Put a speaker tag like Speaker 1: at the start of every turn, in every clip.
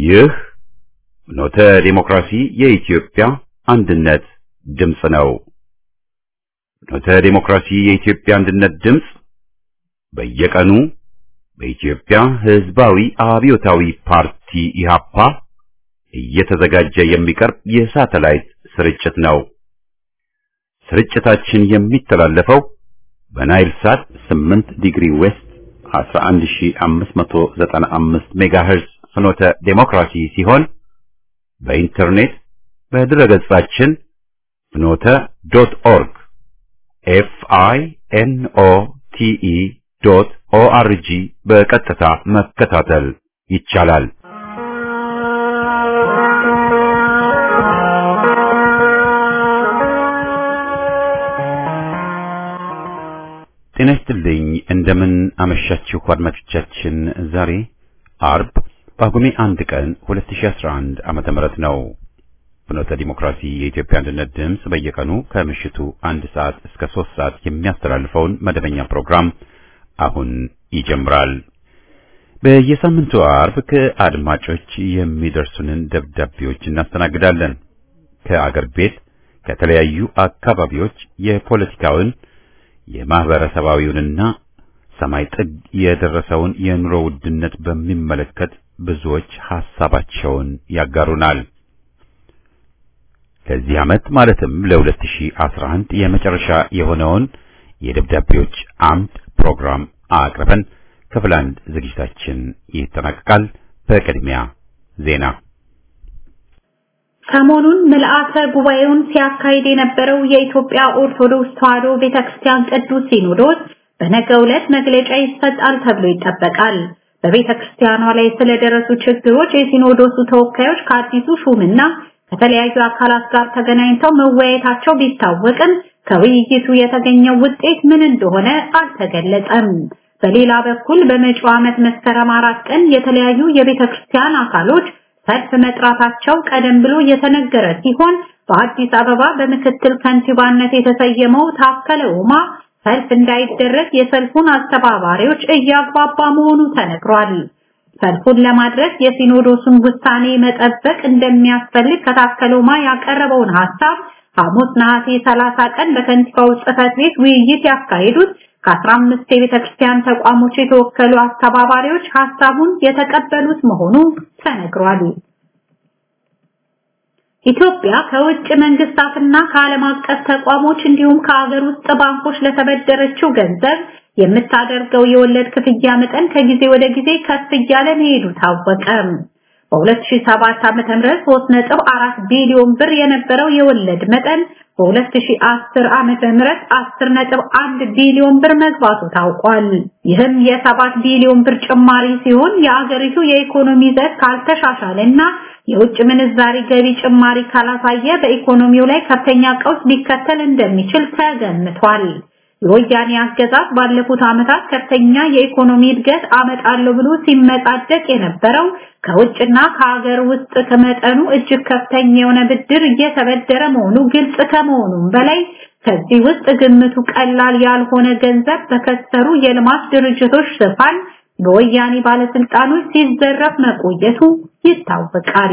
Speaker 1: ይህ ኖተ ዲሞክራሲ የኢትዮጵያ አንድነት ድምፅ ነው። ኖተ ዲሞክራሲ የኢትዮጵያ አንድነት ድምፅ በየቀኑ በኢትዮጵያ ሕዝባዊ አብዮታዊ ፓርቲ ኢህአፓ እየተዘጋጀ የሚቀርብ የሳተላይት ስርጭት ነው። ስርጭታችን የሚተላለፈው በናይል ሳት 8 ዲግሪ ዌስት 11595 ሜጋሄርዝ ፍኖተ ዴሞክራሲ ሲሆን በኢንተርኔት በድረገጻችን ፍኖተ ዶት ኦርግ ኤፍ አይ ኤን ኦ ቲ ኢ ዶት ኦ አር ጂ በቀጥታ መከታተል ይቻላል። ጤና ይስጥልኝ። እንደምን አመሻችሁ አድማጮቻችን። ዛሬ አርብ ጳጉሜ አንድ ቀን 2011 ዓመተ ምህረት ነው። ፍኖተ ዲሞክራሲ የኢትዮጵያ አንድነት ድምፅ በየቀኑ ከምሽቱ አንድ ሰዓት እስከ ሶስት ሰዓት የሚያስተላልፈውን መደበኛ ፕሮግራም አሁን ይጀምራል። በየሳምንቱ አርብ ከአድማጮች የሚደርሱንን ደብዳቤዎች እናስተናግዳለን። ከአገር ቤት ከተለያዩ አካባቢዎች የፖለቲካውን የማህበረሰባዊውንና ሰማይ ጥግ የደረሰውን የኑሮ ውድነት በሚመለከት ብዙዎች ሐሳባቸውን ያጋሩናል። ለዚህ ዓመት ማለትም ለ2011 የመጨረሻ የሆነውን የደብዳቤዎች አምድ ፕሮግራም አቅርበን ክፍል አንድ ዝግጅታችን ይጠናቀቃል። በቅድሚያ ዜና።
Speaker 2: ሰሞኑን ምልአተ ጉባኤውን ሲያካሂድ የነበረው የኢትዮጵያ ኦርቶዶክስ ተዋሕዶ ቤተክርስቲያን ቅዱስ ሲኖዶስ በነገው ዕለት መግለጫ ይሰጣል ተብሎ ይጠበቃል። በቤተክርስቲያኗ ላይ ስለደረሱ ችግሮች የሲኖዶሱ ተወካዮች ከአዲሱ ሹምና ከተለያዩ አካላት ጋር ተገናኝተው መወያየታቸው ቢታወቅም ከውይይቱ የተገኘው ውጤት ምን እንደሆነ አልተገለጸም። በሌላ በኩል በመጪው ዓመት መስከረም አራት ቀን የተለያዩ የቤተክርስቲያን አካሎች ሰልፍ መጥራታቸው ቀደም ብሎ የተነገረ ሲሆን በአዲስ አበባ በምክትል ከንቲባነት የተሰየመው ታከለ ኡማ ሰልፍ እንዳይደረግ የሰልፉን አስተባባሪዎች እያግባባ መሆኑ ተነግሯል። ሰልፉን ለማድረግ የሲኖዶሱን ውሳኔ መጠበቅ እንደሚያስፈልግ ከታከለ ኡማ ያቀረበውን ሐሳብ ሐሙስ ነሐሴ 30 ቀን በከንቲባው ጽሕፈት ቤት ውይይት ያካሄዱት ከ15 የቤተክርስቲያን ተቋሞች የተወከሉ አስተባባሪዎች ሐሳቡን የተቀበሉት መሆኑ ተነግሯል። ኢትዮጵያ ከውጭ መንግስታትና ከዓለም አቀፍ ተቋሞች እንዲሁም ከሀገር ውስጥ ባንኮች ለተበደረችው ገንዘብ የምታደርገው የወለድ ክፍያ መጠን ከጊዜ ወደ ጊዜ ከፍ እያለ መሄዱ ታወቀ። በ2007 ዓ.ም 3.4 ቢሊዮን ብር የነበረው የወለድ መጠን በ2010 ዓመተ ምህረት 10.1 ቢሊዮን ብር መግባቱ ታውቋል። ይህም የ7 ቢሊዮን ብር ጭማሪ ሲሆን የአገሪቱ የኢኮኖሚ ዘርፍ ካልተሻሻለና የውጭ ምንዛሪ ገቢ ጭማሪ ካላሳየ በኢኮኖሚው ላይ ከፍተኛ ቀውስ ሊከተል እንደሚችል ተገምቷል። የወያኔ አገዛዝ ባለፉት ዓመታት ከፍተኛ የኢኮኖሚ እድገት አመጣለሁ ብሎ ሲመጻደቅ የነበረው ከውጭና ከሀገር ውስጥ ከመጠኑ እጅግ ከፍተኛ የሆነ ብድር እየተበደረ መሆኑ ግልጽ ከመሆኑም በላይ ከዚህ ውስጥ ግምቱ ቀላል ያልሆነ ገንዘብ በከሰሩ የልማት ድርጅቶች ሽፋን በወያኔ ባለስልጣኖች ሲዘረፍ መቆየቱ ይታወቃል።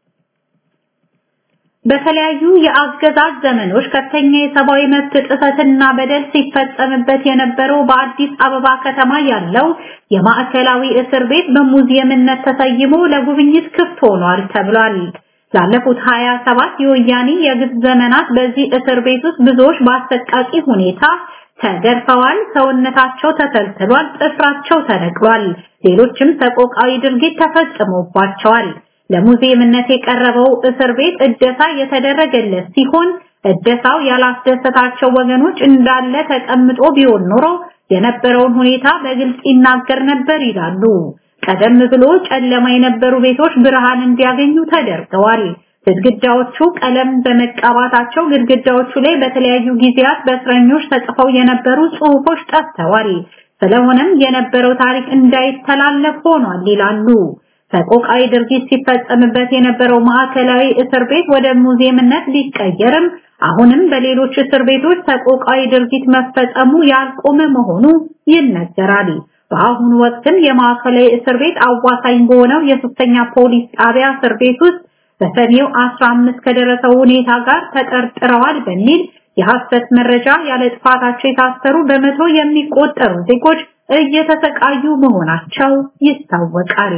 Speaker 2: በተለያዩ የአገዛዝ ዘመኖች ከፍተኛ የሰብአዊ መብት ጥሰትና በደል ሲፈጸምበት የነበረው በአዲስ አበባ ከተማ ያለው የማዕከላዊ እስር ቤት በሙዚየምነት ተሰይሞ ለጉብኝት ክፍት ሆኗል ተብሏል። ላለፉት 27 የወያኔ የግፍ ዘመናት በዚህ እስር ቤት ውስጥ ብዙዎች በአሰቃቂ ሁኔታ ተገርፈዋል፣ ሰውነታቸው ተተልትሏል፣ ጥፍራቸው ተነቅሏል፣ ሌሎችም ሰቆቃዊ ድርጊት ተፈጽሞባቸዋል። ለሙዚየምነት የቀረበው እስር ቤት እደሳ የተደረገለት ሲሆን እደሳው ያላስደሰታቸው ወገኖች እንዳለ ተቀምጦ ቢሆን ኖሮ የነበረውን ሁኔታ በግልጽ ይናገር ነበር ይላሉ። ቀደም ብሎ ጨለማ የነበሩ ቤቶች ብርሃን እንዲያገኙ ተደርገዋል። ግድግዳዎቹ ቀለም በመቀባታቸው ግድግዳዎቹ ላይ በተለያዩ ጊዜያት በእስረኞች ተጽፈው የነበሩ ጽሑፎች ጠፍተዋል። ስለሆነም የነበረው ታሪክ እንዳይተላለፍ ሆኗል ይላሉ። ሰቆቃዊ ድርጊት ሲፈጸምበት የነበረው ማዕከላዊ እስር ቤት ወደ ሙዚየምነት ቢቀየርም አሁንም በሌሎች እስር ቤቶች ሰቆቃዊ ድርጊት መፈጸሙ ያልቆመ መሆኑ ይነገራል። በአሁኑ ወቅትም የማዕከላዊ እስር ቤት አዋሳኝ በሆነው የሶስተኛ ፖሊስ ጣቢያ እስር ቤት ውስጥ በሰኔው 15 ከደረሰው ሁኔታ ጋር ተጠርጥረዋል በሚል የሐሰት መረጃ ያለ ጥፋታቸው የታሰሩ በመቶ የሚቆጠሩ ዜጎች እየተሰቃዩ መሆናቸው ይታወቃል።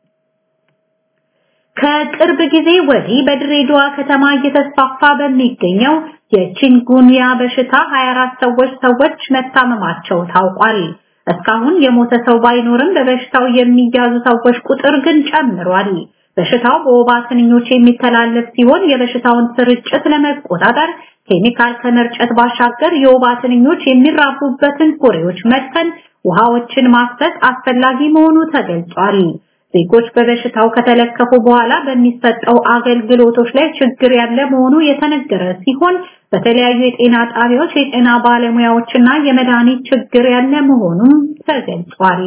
Speaker 2: ከቅርብ ጊዜ ወዲህ በድሬዳዋ ከተማ እየተስፋፋ በሚገኘው የቺንጉንያ በሽታ 24 ሰዎች ሰዎች መታመማቸው ታውቋል። እስካሁን የሞተ ሰው ባይኖርም በበሽታው የሚያዙ ሰዎች ቁጥር ግን ጨምሯል። በሽታው በወባ ትንኞች የሚተላለፍ ሲሆን የበሽታውን ስርጭት ለመቆጣጠር ኬሚካል ከመርጨት ባሻገር የወባ ትንኞች የሚራቡበትን ኩሬዎች መድፈን፣ ውሃዎችን ማፍሰስ አስፈላጊ መሆኑ ተገልጿል። ዜጎች በበሽታው ከተለከፉ በኋላ በሚሰጠው አገልግሎቶች ላይ ችግር ያለ መሆኑ የተነገረ ሲሆን በተለያዩ የጤና ጣቢያዎች የጤና ባለሙያዎችና የመድኃኒት ችግር ያለ መሆኑም ተገልጿል።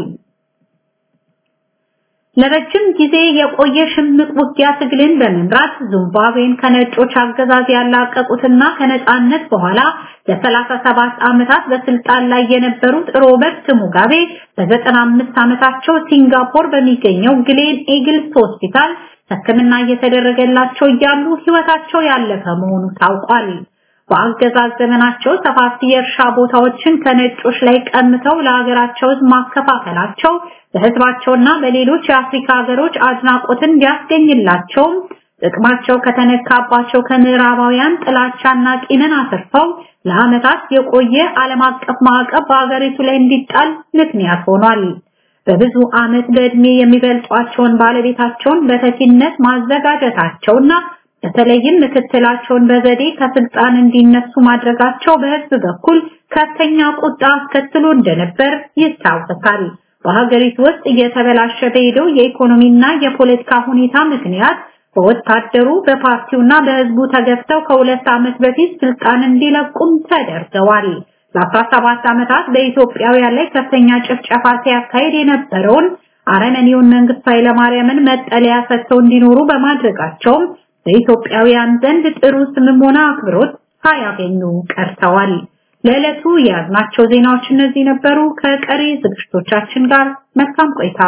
Speaker 2: ለረጅም ጊዜ የቆየ ሽምቅ ውጊያ ትግልን በመምራት ዚምባብዌን ከነጮች አገዛዝ ያላቀቁትና ከነጻነት በኋላ ለ37 ዓመታት በስልጣን ላይ የነበሩት ሮበርት ሙጋቤ በ95 ዓመታቸው ሲንጋፖር በሚገኘው ግሌን ኤግልስ ሆስፒታል ሕክምና እየተደረገላቸው እያሉ ሕይወታቸው ያለፈ መሆኑ ታውቋል። በአገዛዝ ዘመናቸው ሰፋፊ የእርሻ ቦታዎችን ከነጮች ላይ ቀምተው ለሀገራቸው ማከፋፈላቸው በህዝባቸውና በሌሎች የአፍሪካ ሀገሮች አድናቆትን ቢያስገኝላቸውም ጥቅማቸው ከተነካባቸው ከምዕራባውያን ጥላቻና ቂምን አትርፈው ለዓመታት የቆየ ዓለም አቀፍ ማዕቀብ በሀገሪቱ ላይ እንዲጣል ምክንያት ሆኗል። በብዙ ዓመት በዕድሜ የሚበልጧቸውን ባለቤታቸውን በተኪነት ማዘጋጀታቸውና በተለይም ምክትላቸውን በዘዴ ከስልጣን እንዲነሱ ማድረጋቸው በህዝብ በኩል ከፍተኛ ቁጣ አስከትሎ እንደነበር ይታወሳል። በሀገሪቱ ውስጥ እየተበላሸ በሄደው የኢኮኖሚና የፖለቲካ ሁኔታ ምክንያት በወታደሩ በፓርቲውና በህዝቡ ተገፍተው ከሁለት ዓመት በፊት ስልጣን እንዲለቁም ተደርገዋል። ለ17 ዓመታት በኢትዮጵያውያን ላይ ከፍተኛ ጭፍጨፋ ሲያካሄድ የነበረውን አረመኔውን መንግስቱ ኃይለማርያምን መጠለያ ሰጥተው እንዲኖሩ በማድረጋቸውም በኢትዮጵያውያን ዘንድ ጥሩ ስምም ሆነ አክብሮት ሳያገኙ ቀርተዋል። ለዕለቱ የያዝናቸው ዜናዎች እነዚህ ነበሩ። ከቀሪ ዝግጅቶቻችን ጋር መልካም ቆይታ።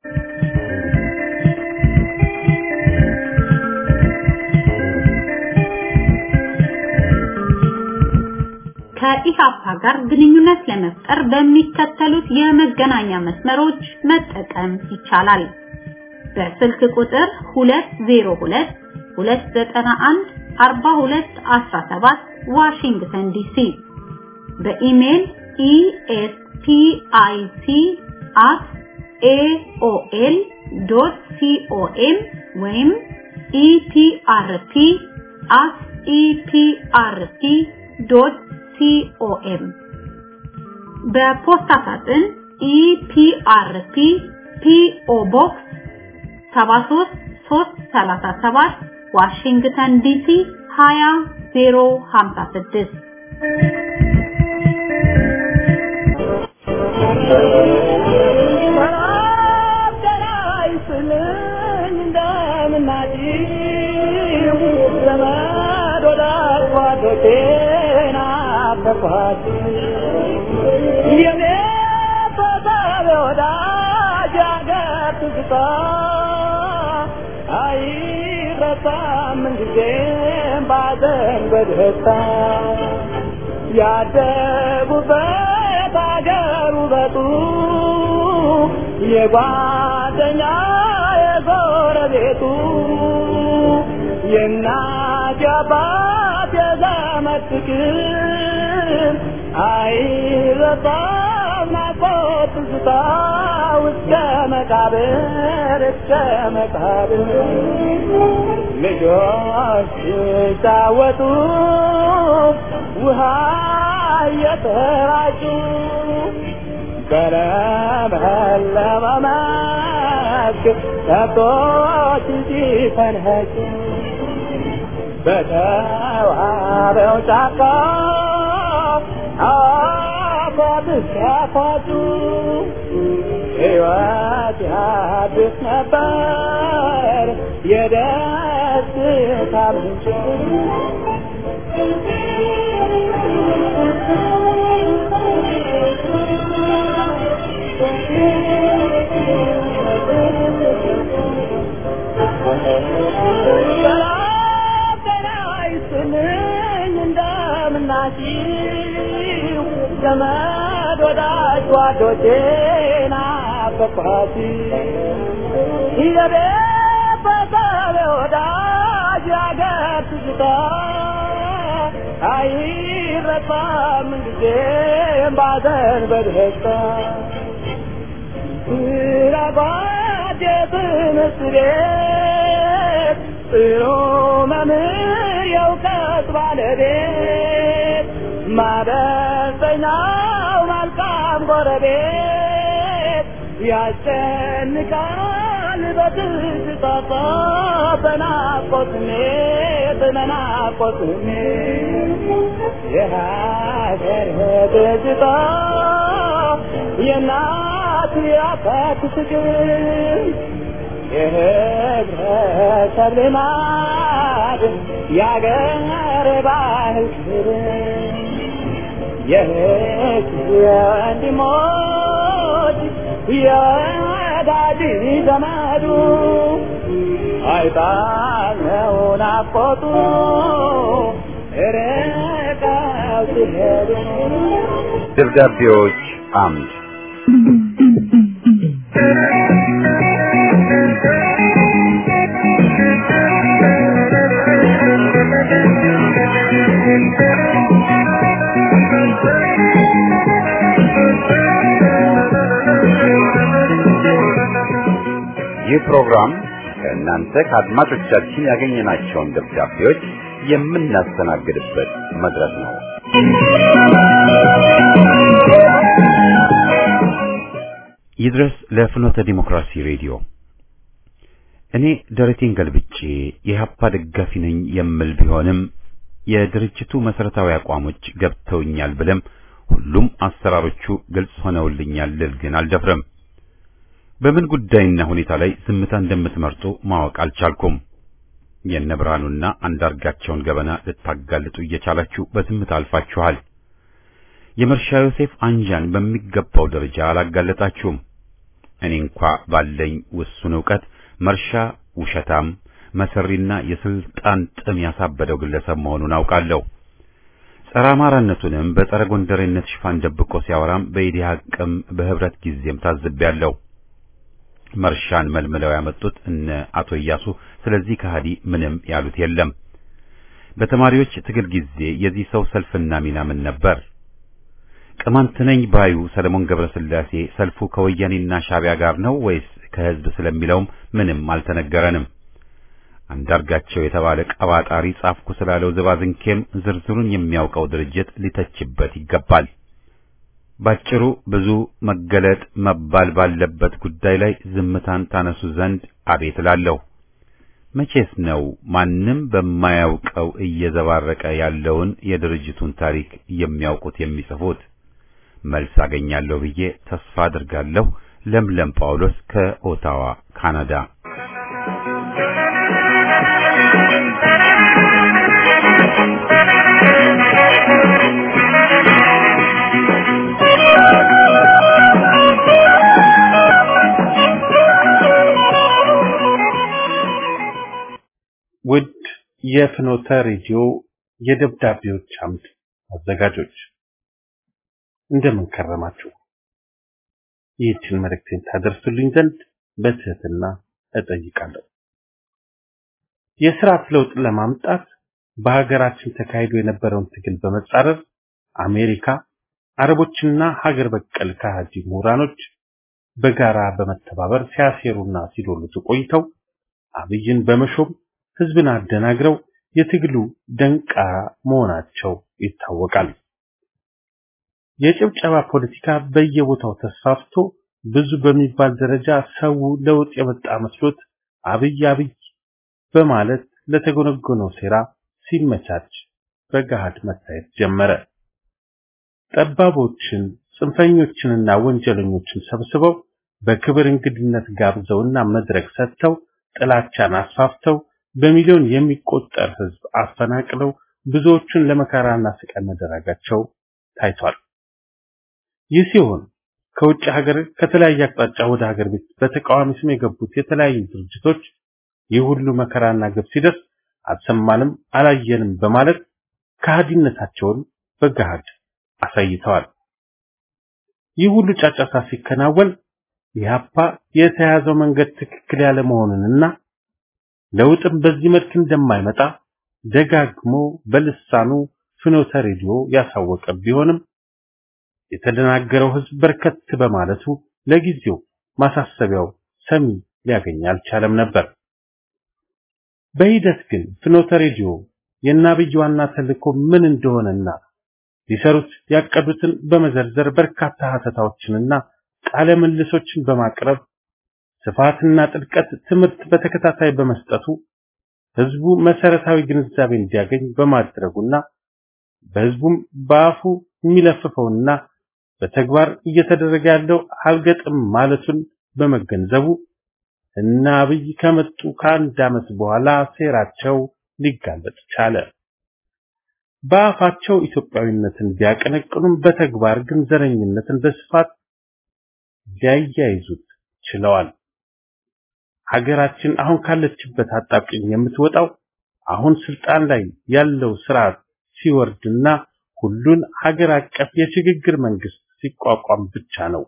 Speaker 2: ከኢሃፓ ጋር ግንኙነት ለመፍጠር በሚከተሉት የመገናኛ መስመሮች መጠቀም ይቻላል። በስልክ ቁጥር 202 291 4217 ዋሽንግተን ዲሲ በኢሜል espic@aol.com ወይም eprp@eprp.com በፖስታ ሳጥን ኢፒአርፒ ፒኦ ቦክስ 73337 ዋሽንግተን ዲሲ 20056
Speaker 3: በደስታ ያደጉበት አገር ውበቱ የጓደኛ የጎረቤቱ የእናት የአባት የዘመድ ፍቅር አይረሳም ናፍቆት ትዝታ እስከ መቃብር እስከ መቃብር ልጆች ሲጫወቱ ውሃ እየተራጩ በለመለመ መስክ ከብቶች ሲፈንጩ በተዋበው ጫካ አፏት ሲያፏጩ ሕይወት ያድስ ነበር የደስታ ምንጭ ሰላም ጤና ይስጥልኝ እንደምናችሁ ዘመድ ወዳጅ ጓዶቼ ናፈቅኋት የቤተሰብ ወዳጅ ያገር ትዝታ አይረሳም ጊዜም ባዘን በደስታ ስራባት የትምህርት ቤት ጥሩ መምህር የእውቀት ባለቤት ማደስተኛው መልካም ጎረቤት ያስጨንቃል በትዝታ በናፍቆት ስሜት በናፍቆት ስሜት የሀገር ትዝታ የእናት የአባት ፍቅር የህብረተሰብ ልማድ የአገር ባህል ክብር የህግ የወንድሞች የወዳጅ ዘመዱ አይጣለው ናፍቆቱ ርቀው ሲሄዱ
Speaker 1: ደብዳቤዎች አምድ ይህ ፕሮግራም ከእናንተ ከአድማጮቻችን ያገኘናቸውን ደብዳቤዎች የምናስተናግድበት መድረክ ነው። ይድረስ ለፍኖተ ዲሞክራሲ ሬዲዮ። እኔ ደረቴን ገልብጬ የኢህአፓ ደጋፊ ነኝ የምል ቢሆንም የድርጅቱ መሰረታዊ አቋሞች ገብተውኛል ብለም ሁሉም አሰራሮቹ ግልጽ ሆነውልኛል ልል ግን አልደፍረም። በምን ጉዳይና ሁኔታ ላይ ዝምታ እንደምትመርጡ ማወቅ አልቻልኩም። የነ ብርሃኑና አንዳርጋቸውን ገበና ልታጋልጡ እየቻላችሁ በዝምታ አልፋችኋል። የመርሻ ዮሴፍ አንጃን በሚገባው ደረጃ አላጋለጣችሁም። እኔ እንኳ ባለኝ ውሱን ዕውቀት መርሻ ውሸታም፣ መሰሪና የስልጣን ጥም ያሳበደው ግለሰብ መሆኑን አውቃለሁ። ጸረ አማራነቱንም በጸረ ጎንደሬነት ሽፋን ደብቆ ሲያወራም በኢዲሃቅም በህብረት ጊዜም ታዝቤያለሁ። መርሻን መልምለው ያመጡት እነ አቶ እያሱ ስለዚህ ከሃዲ ምንም ያሉት የለም። በተማሪዎች ትግል ጊዜ የዚህ ሰው ሰልፍና ሚና ምን ነበር? ቅማንት ነኝ ባዩ ሰለሞን ገብረስላሴ ሰልፉ ከወያኔና ሻቢያ ጋር ነው ወይስ ከህዝብ ስለሚለውም ምንም አልተነገረንም። አንዳርጋቸው የተባለ ቀባጣሪ ጻፍኩ ስላለው ዝባዝንኬም ዝርዝሩን የሚያውቀው ድርጅት ሊተችበት ይገባል። ባጭሩ ብዙ መገለጥ መባል ባለበት ጉዳይ ላይ ዝምታን ታነሱ ዘንድ አቤት እላለሁ። መቼስ ነው ማንም በማያውቀው እየዘባረቀ ያለውን የድርጅቱን ታሪክ የሚያውቁት የሚጽፉት? መልስ አገኛለሁ ብዬ ተስፋ አድርጋለሁ። ለምለም ጳውሎስ ከኦታዋ ካናዳ።
Speaker 4: ውድ የፍኖተ ሬዲዮ የደብዳቤዎች አምድ አዘጋጆች እንደምን ከረማችሁ? ይህችን መልእክቴን ታደርሱልኝ ዘንድ በትህትና እጠይቃለሁ። የስርዓት ለውጥ ለማምጣት በሀገራችን ተካሂዶ የነበረውን ትግል በመጻረር አሜሪካ፣ አረቦችና ሀገር በቀል ከሃዲ ምሁራኖች በጋራ በመተባበር ሲያሴሩና ሲዶልቱ ቆይተው አብይን በመሾም ህዝብን አደናግረው የትግሉ ደንቃራ መሆናቸው ይታወቃል። የጭብጨባ ፖለቲካ በየቦታው ተስፋፍቶ ብዙ በሚባል ደረጃ ሰው ለውጥ የመጣ መስሎት አብይ አብይ በማለት ለተጎነጎነው ሴራ ሲመቻች በገሃድ መታየት ጀመረ። ጠባቦችን፣ ጽንፈኞችንና ወንጀለኞችን ሰብስበው በክብር እንግድነት ጋብዘውና መድረክ ሰጥተው ጥላቻን አስፋፍተው በሚሊዮን የሚቆጠር ህዝብ አፈናቅለው ብዙዎቹን ለመከራና ስቃይ መደረጋቸው ታይቷል። ይህ ሲሆን ከውጭ ሀገር ከተለያየ አቅጣጫ ወደ ሀገር ቤት በተቃዋሚ ስም የገቡት የተለያዩ ድርጅቶች ይህ ሁሉ መከራና ግብ ሲደርስ አልሰማንም፣ አላየንም በማለት ከሃዲነታቸውን በገሃድ አሳይተዋል። ይህ ሁሉ ጫጫታ ሲከናወን ኢህአፓ የተያዘው መንገድ ትክክል ያለ መሆኑንና ለውጥም በዚህ መልክ እንደማይመጣ ደጋግሞ በልሳኑ ፍኖተ ሬዲዮ ያሳወቀ ቢሆንም የተደናገረው ህዝብ በርከት በማለቱ ለጊዜው ማሳሰቢያው ሰሚ ሊያገኝ አልቻለም ነበር። በሂደት ግን ፍኖተ ሬዲዮ የአብይ ዋና ተልእኮ ምን እንደሆነና ሊሰሩት ያቀዱትን በመዘርዘር በርካታ ሀተታዎችንና ቃለ ምልሶችን በማቅረብ ስፋትና ጥልቀት ትምህርት በተከታታይ በመስጠቱ ህዝቡ መሰረታዊ ግንዛቤ እንዲያገኝ በማድረጉና በህዝቡም በአፉ የሚለፍፈውና በተግባር እየተደረገ ያለው አልገጥም ማለቱን በመገንዘቡ እና አብይ ከመጡ ከአንድ ዓመት በኋላ ሴራቸው ሊጋለጥ ቻለ። በአፋቸው ኢትዮጵያዊነትን ቢያቀነቅኑም በተግባር ግን ዘረኝነትን በስፋት ሊያያይዙት ችለዋል። ሀገራችን አሁን ካለችበት አጣብቂኝ የምትወጣው አሁን ስልጣን ላይ ያለው ስርዓት ሲወርድና ሁሉን ሀገር አቀፍ የሽግግር መንግስት ሲቋቋም ብቻ ነው።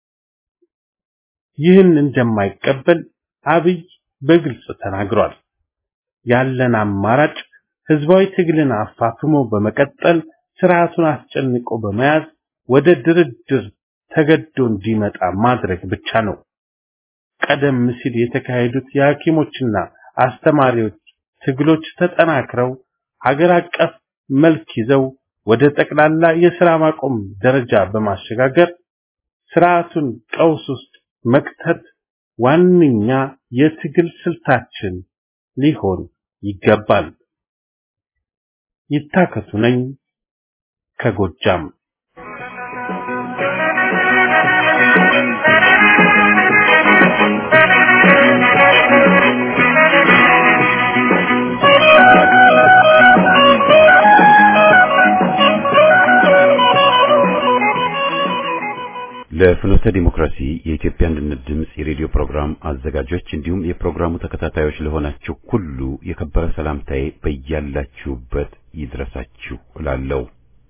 Speaker 4: ይህን እንደማይቀበል አብይ በግልጽ ተናግሯል። ያለን አማራጭ ህዝባዊ ትግልን አፋፍሞ በመቀጠል ስርዓቱን አስጨንቆ በመያዝ ወደ ድርድር ተገዶ እንዲመጣ ማድረግ ብቻ ነው። ቀደም ሲል የተካሄዱት የሐኪሞችና አስተማሪዎች ትግሎች ተጠናክረው ሀገር አቀፍ መልክ ይዘው ወደ ጠቅላላ የሥራ ማቆም ደረጃ በማሸጋገር ስርዓቱን ቀውስ ውስጥ መክተት ዋነኛ የትግል ስልታችን ሊሆን ይገባል። ይታከቱ ነኝ ከጎጃም
Speaker 1: ለፍኖተ ዲሞክራሲ የኢትዮጵያ አንድነት ድምፅ የሬዲዮ ፕሮግራም አዘጋጆች እንዲሁም የፕሮግራሙ ተከታታዮች ለሆናችሁ ሁሉ የከበረ ሰላምታዬ በያላችሁበት ይድረሳችሁ እላለሁ።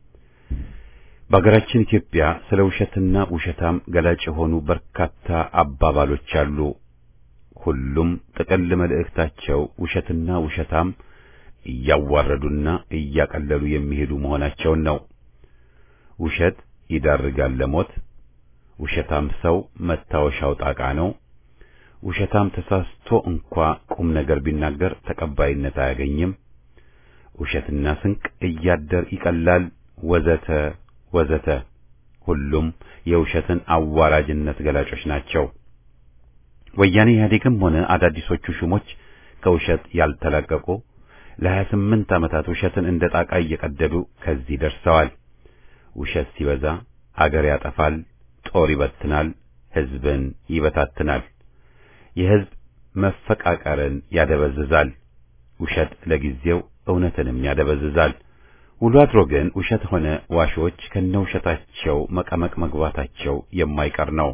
Speaker 1: በሀገራችን ኢትዮጵያ ስለ ውሸትና ውሸታም ገላጭ የሆኑ በርካታ አባባሎች አሉ። ሁሉም ጥቅል መልእክታቸው ውሸትና ውሸታም እያዋረዱና እያቀለሉ የሚሄዱ መሆናቸውን ነው። ውሸት ይዳርጋል ለሞት ውሸታም ሰው መታወሻው ጣቃ ነው። ውሸታም ተሳስቶ እንኳ ቁም ነገር ቢናገር ተቀባይነት አያገኝም። ውሸትና ስንቅ እያደር ይቀላል፣ ወዘተ ወዘተ። ሁሉም የውሸትን አዋራጅነት ገላጮች ናቸው። ወያኔ ኢህአዴግም ሆነ አዳዲሶቹ ሹሞች ከውሸት ያልተላቀቁ ለሀያ ስምንት ዓመታት ውሸትን እንደ ጣቃ እየቀደዱ ከዚህ ደርሰዋል። ውሸት ሲበዛ አገር ያጠፋል፣ ጦር ይበትናል፣ ህዝብን ይበታትናል፣ የህዝብ መፈቃቀርን ያደበዝዛል። ውሸት ለጊዜው እውነትንም ያደበዝዛል። ውሎ አድሮ ግን ውሸት ሆነ ዋሾች ከነውሸታቸው መቀመቅ መግባታቸው የማይቀር ነው።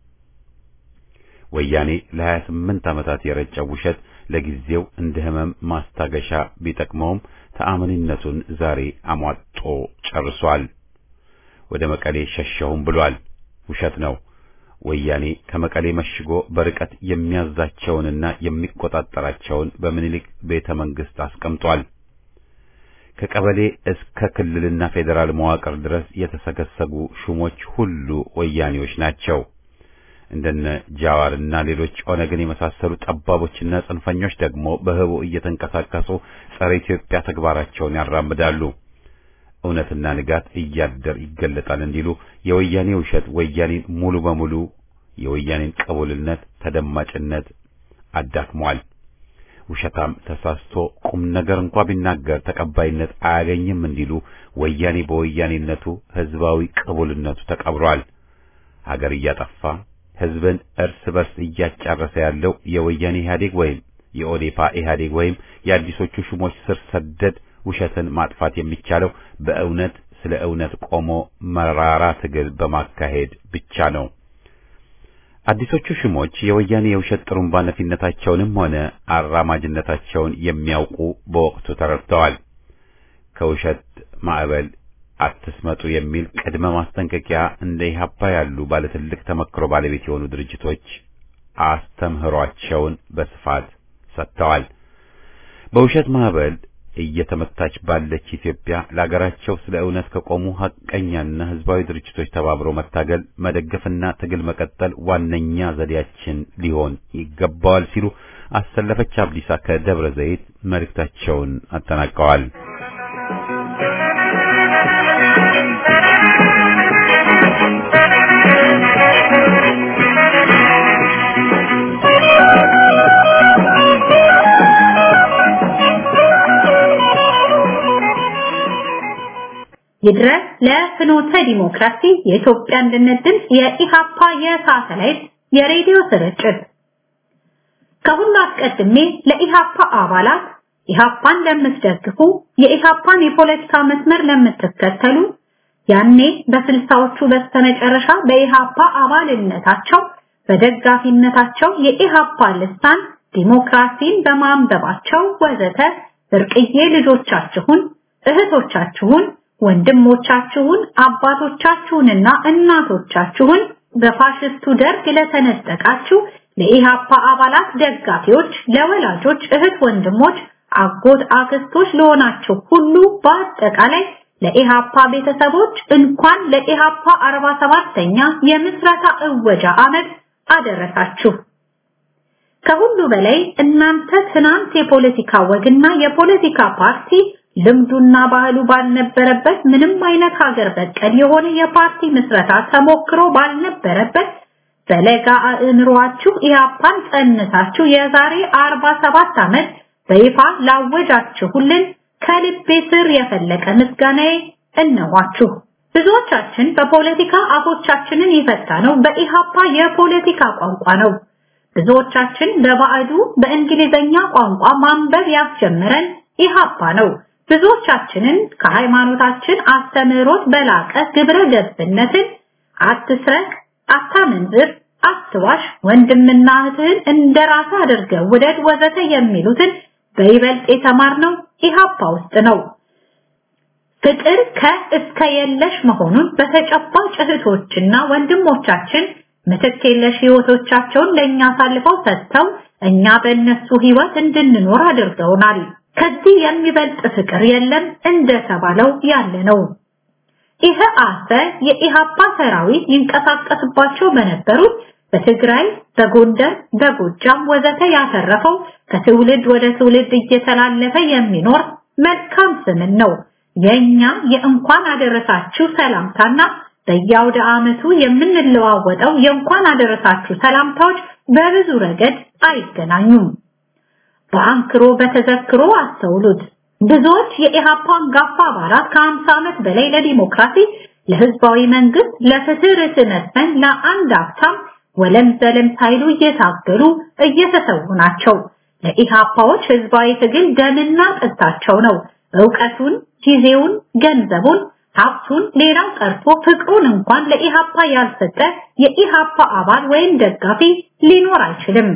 Speaker 1: ወያኔ ለሀያ ስምንት ዓመታት የረጨው ውሸት ለጊዜው እንደ ህመም ማስታገሻ ቢጠቅመውም ተአማኒነቱን ዛሬ አሟጦ ጨርሷል። ወደ መቀሌ ሸሸሁም ብሏል። ውሸት ነው። ወያኔ ከመቀሌ መሽጎ በርቀት የሚያዛቸውንና የሚቆጣጠራቸውን በምኒልክ ቤተ መንግስት አስቀምጧል። ከቀበሌ እስከ ክልልና ፌዴራል መዋቅር ድረስ የተሰገሰጉ ሹሞች ሁሉ ወያኔዎች ናቸው። እንደነ ጃዋርና ሌሎች ኦነግን የመሳሰሉ ጠባቦችና ጽንፈኞች ደግሞ በህቡ እየተንቀሳቀሱ ጸረ ኢትዮጵያ ተግባራቸውን ያራምዳሉ። እውነትና ንጋት እያደር ይገለጣል እንዲሉ የወያኔ ውሸት ወያኔን ሙሉ በሙሉ የወያኔን ቅቡልነት፣ ተደማጭነት አዳክሟል። ውሸታም ተሳስቶ ቁም ነገር እንኳ ቢናገር ተቀባይነት አያገኝም እንዲሉ ወያኔ በወያኔነቱ ህዝባዊ ቅቡልነቱ ተቀብሯል። ሀገር እያጠፋ ህዝብን እርስ በርስ እያጫረሰ ያለው የወያኔ ኢህአዴግ ወይም የኦዴፓ ኢህአዴግ ወይም የአዲሶቹ ሹሞች ስር ሰደድ ውሸትን ማጥፋት የሚቻለው በእውነት ስለ እውነት ቆሞ መራራ ትግል በማካሄድ ብቻ ነው። አዲሶቹ ሹሞች የወያኔ የውሸት ጥሩምባ ነፊነታቸውንም ሆነ አራማጅነታቸውን የሚያውቁ በወቅቱ ተረድተዋል። ከውሸት ማዕበል አትስመጡ የሚል ቅድመ ማስጠንቀቂያ እንደ ኢህአፓ ያሉ ባለትልቅ ተመክሮ ባለቤት የሆኑ ድርጅቶች አስተምህሯቸውን በስፋት ሰጥተዋል። በውሸት ማዕበል እየተመታች ባለች ኢትዮጵያ ለሀገራቸው ስለ እውነት ከቆሙ ሐቀኛና ህዝባዊ ድርጅቶች ተባብሮ መታገል፣ መደገፍና ትግል መቀጠል ዋነኛ ዘዴያችን ሊሆን ይገባዋል ሲሉ አሰለፈች አብዲሳ ከደብረ ዘይት መልእክታቸውን አጠናቀዋል።
Speaker 2: ይድረስ ለፍኖተ ዲሞክራሲ የኢትዮጵያ አንድነት ድምፅ የኢሃፓ የሳተላይት የሬዲዮ ስርጭት ከሁሉ አስቀድሜ ለኢሃፓ አባላት ኢሃፓን ለምትደግፉ የኢሃፓን የፖለቲካ መስመር ለምትከተሉ ያኔ በስልሳዎቹ በስተመጨረሻ በኢሃፓ አባልነታቸው በደጋፊነታቸው የኢሃፓ ልሳን ዲሞክራሲን በማንበባቸው ወዘተ ብርቅዬ ልጆቻችሁን እህቶቻችሁን ወንድሞቻችሁን አባቶቻችሁንና እናቶቻችሁን በፋሽስቱ ደርግ ለተነጠቃችሁ ለኢሃፓ አባላት ደጋፊዎች፣ ለወላጆች እህት ወንድሞች፣ አጎት አክስቶች ለሆናችሁ ሁሉ በአጠቃላይ ለኢሃፓ ቤተሰቦች እንኳን ለኢሃፓ 47ኛ የምስረታ እወጃ ዓመት አደረሳችሁ። ከሁሉ በላይ እናንተ ትናንት የፖለቲካ ወግና የፖለቲካ ፓርቲ ልምዱና ባህሉ ባልነበረበት ምንም አይነት ሀገር በቀል የሆነ የፓርቲ ምስረታ ተሞክሮ ባልነበረበት በለጋ አእምሯችሁ ኢህአፓን ጸንሳችሁ የዛሬ 47 ዓመት በይፋ ላወጃችሁልን ከልቤ ስር የፈለቀ ምስጋናዬ እነኋችሁ። ብዙዎቻችን በፖለቲካ አፎቻችንን የፈታነው በኢሃፓ የፖለቲካ ቋንቋ ነው። ብዙዎቻችን በባዕዱ በእንግሊዘኛ ቋንቋ ማንበብ ያስጀመረን ኢሃፓ ነው። ብዙዎቻችንን ከሃይማኖታችን አስተምህሮት በላቀ ግብረ ገብነትን አትስረቅ፣ አታመንዝር፣ አትዋሽ፣ ወንድምና እህትህን እንደራስ አድርገህ ውደድ ወዘተ የሚሉትን በይበልጥ የተማርነው ኢሃፓ ውስጥ ነው። ፍቅር ከእስከ የለሽ መሆኑን በተጨባጭ እህቶችና ወንድሞቻችን ምትክ የለሽ ህይወቶቻቸውን ለእኛ አሳልፈው ሰጥተው እኛ በእነሱ ህይወት እንድንኖር አድርገውናል። ከዚህ የሚበልጥ ፍቅር የለም እንደተባለው ያለ ነው። ይህ አሰ የኢሃፓ ሰራዊት ይንቀሳቀስባቸው በነበሩት በትግራይ፣ በጎንደር፣ በጎጃም ወዘተ ያተረፈው ከትውልድ ወደ ትውልድ እየተላለፈ የሚኖር መልካም ስምን ነው። የኛ የእንኳን አደረሳችሁ ሰላምታና በየአውደ ዓመቱ የምንለዋወጠው የእንኳን አደረሳችሁ ሰላምታዎች በብዙ ረገድ አይገናኙም። በአንክሮ በተዘክሮ አስተውሉት። ብዙዎች የኢሃፓ አንጋፋ አባላት ከ50 ዓመት በላይ ለዲሞክራሲ፣ ለህዝባዊ መንግስት፣ ለፍትህ ርትዕ መስፈን ለአንድ አፍታም ወለም ዘለም ሳይሉ እየታገሉ እየተሰዉ ናቸው። ለኢሃፓዎች ህዝባዊ ትግል ደምና ጥታቸው ነው። ዕውቀቱን፣ ጊዜውን፣ ገንዘቡን፣ ሀብቱን ሌላው ቀርቶ ፍቅሩን እንኳን ለኢሃፓ ያልሰጠ የኢሃፓ አባል ወይም ደጋፊ ሊኖር አይችልም።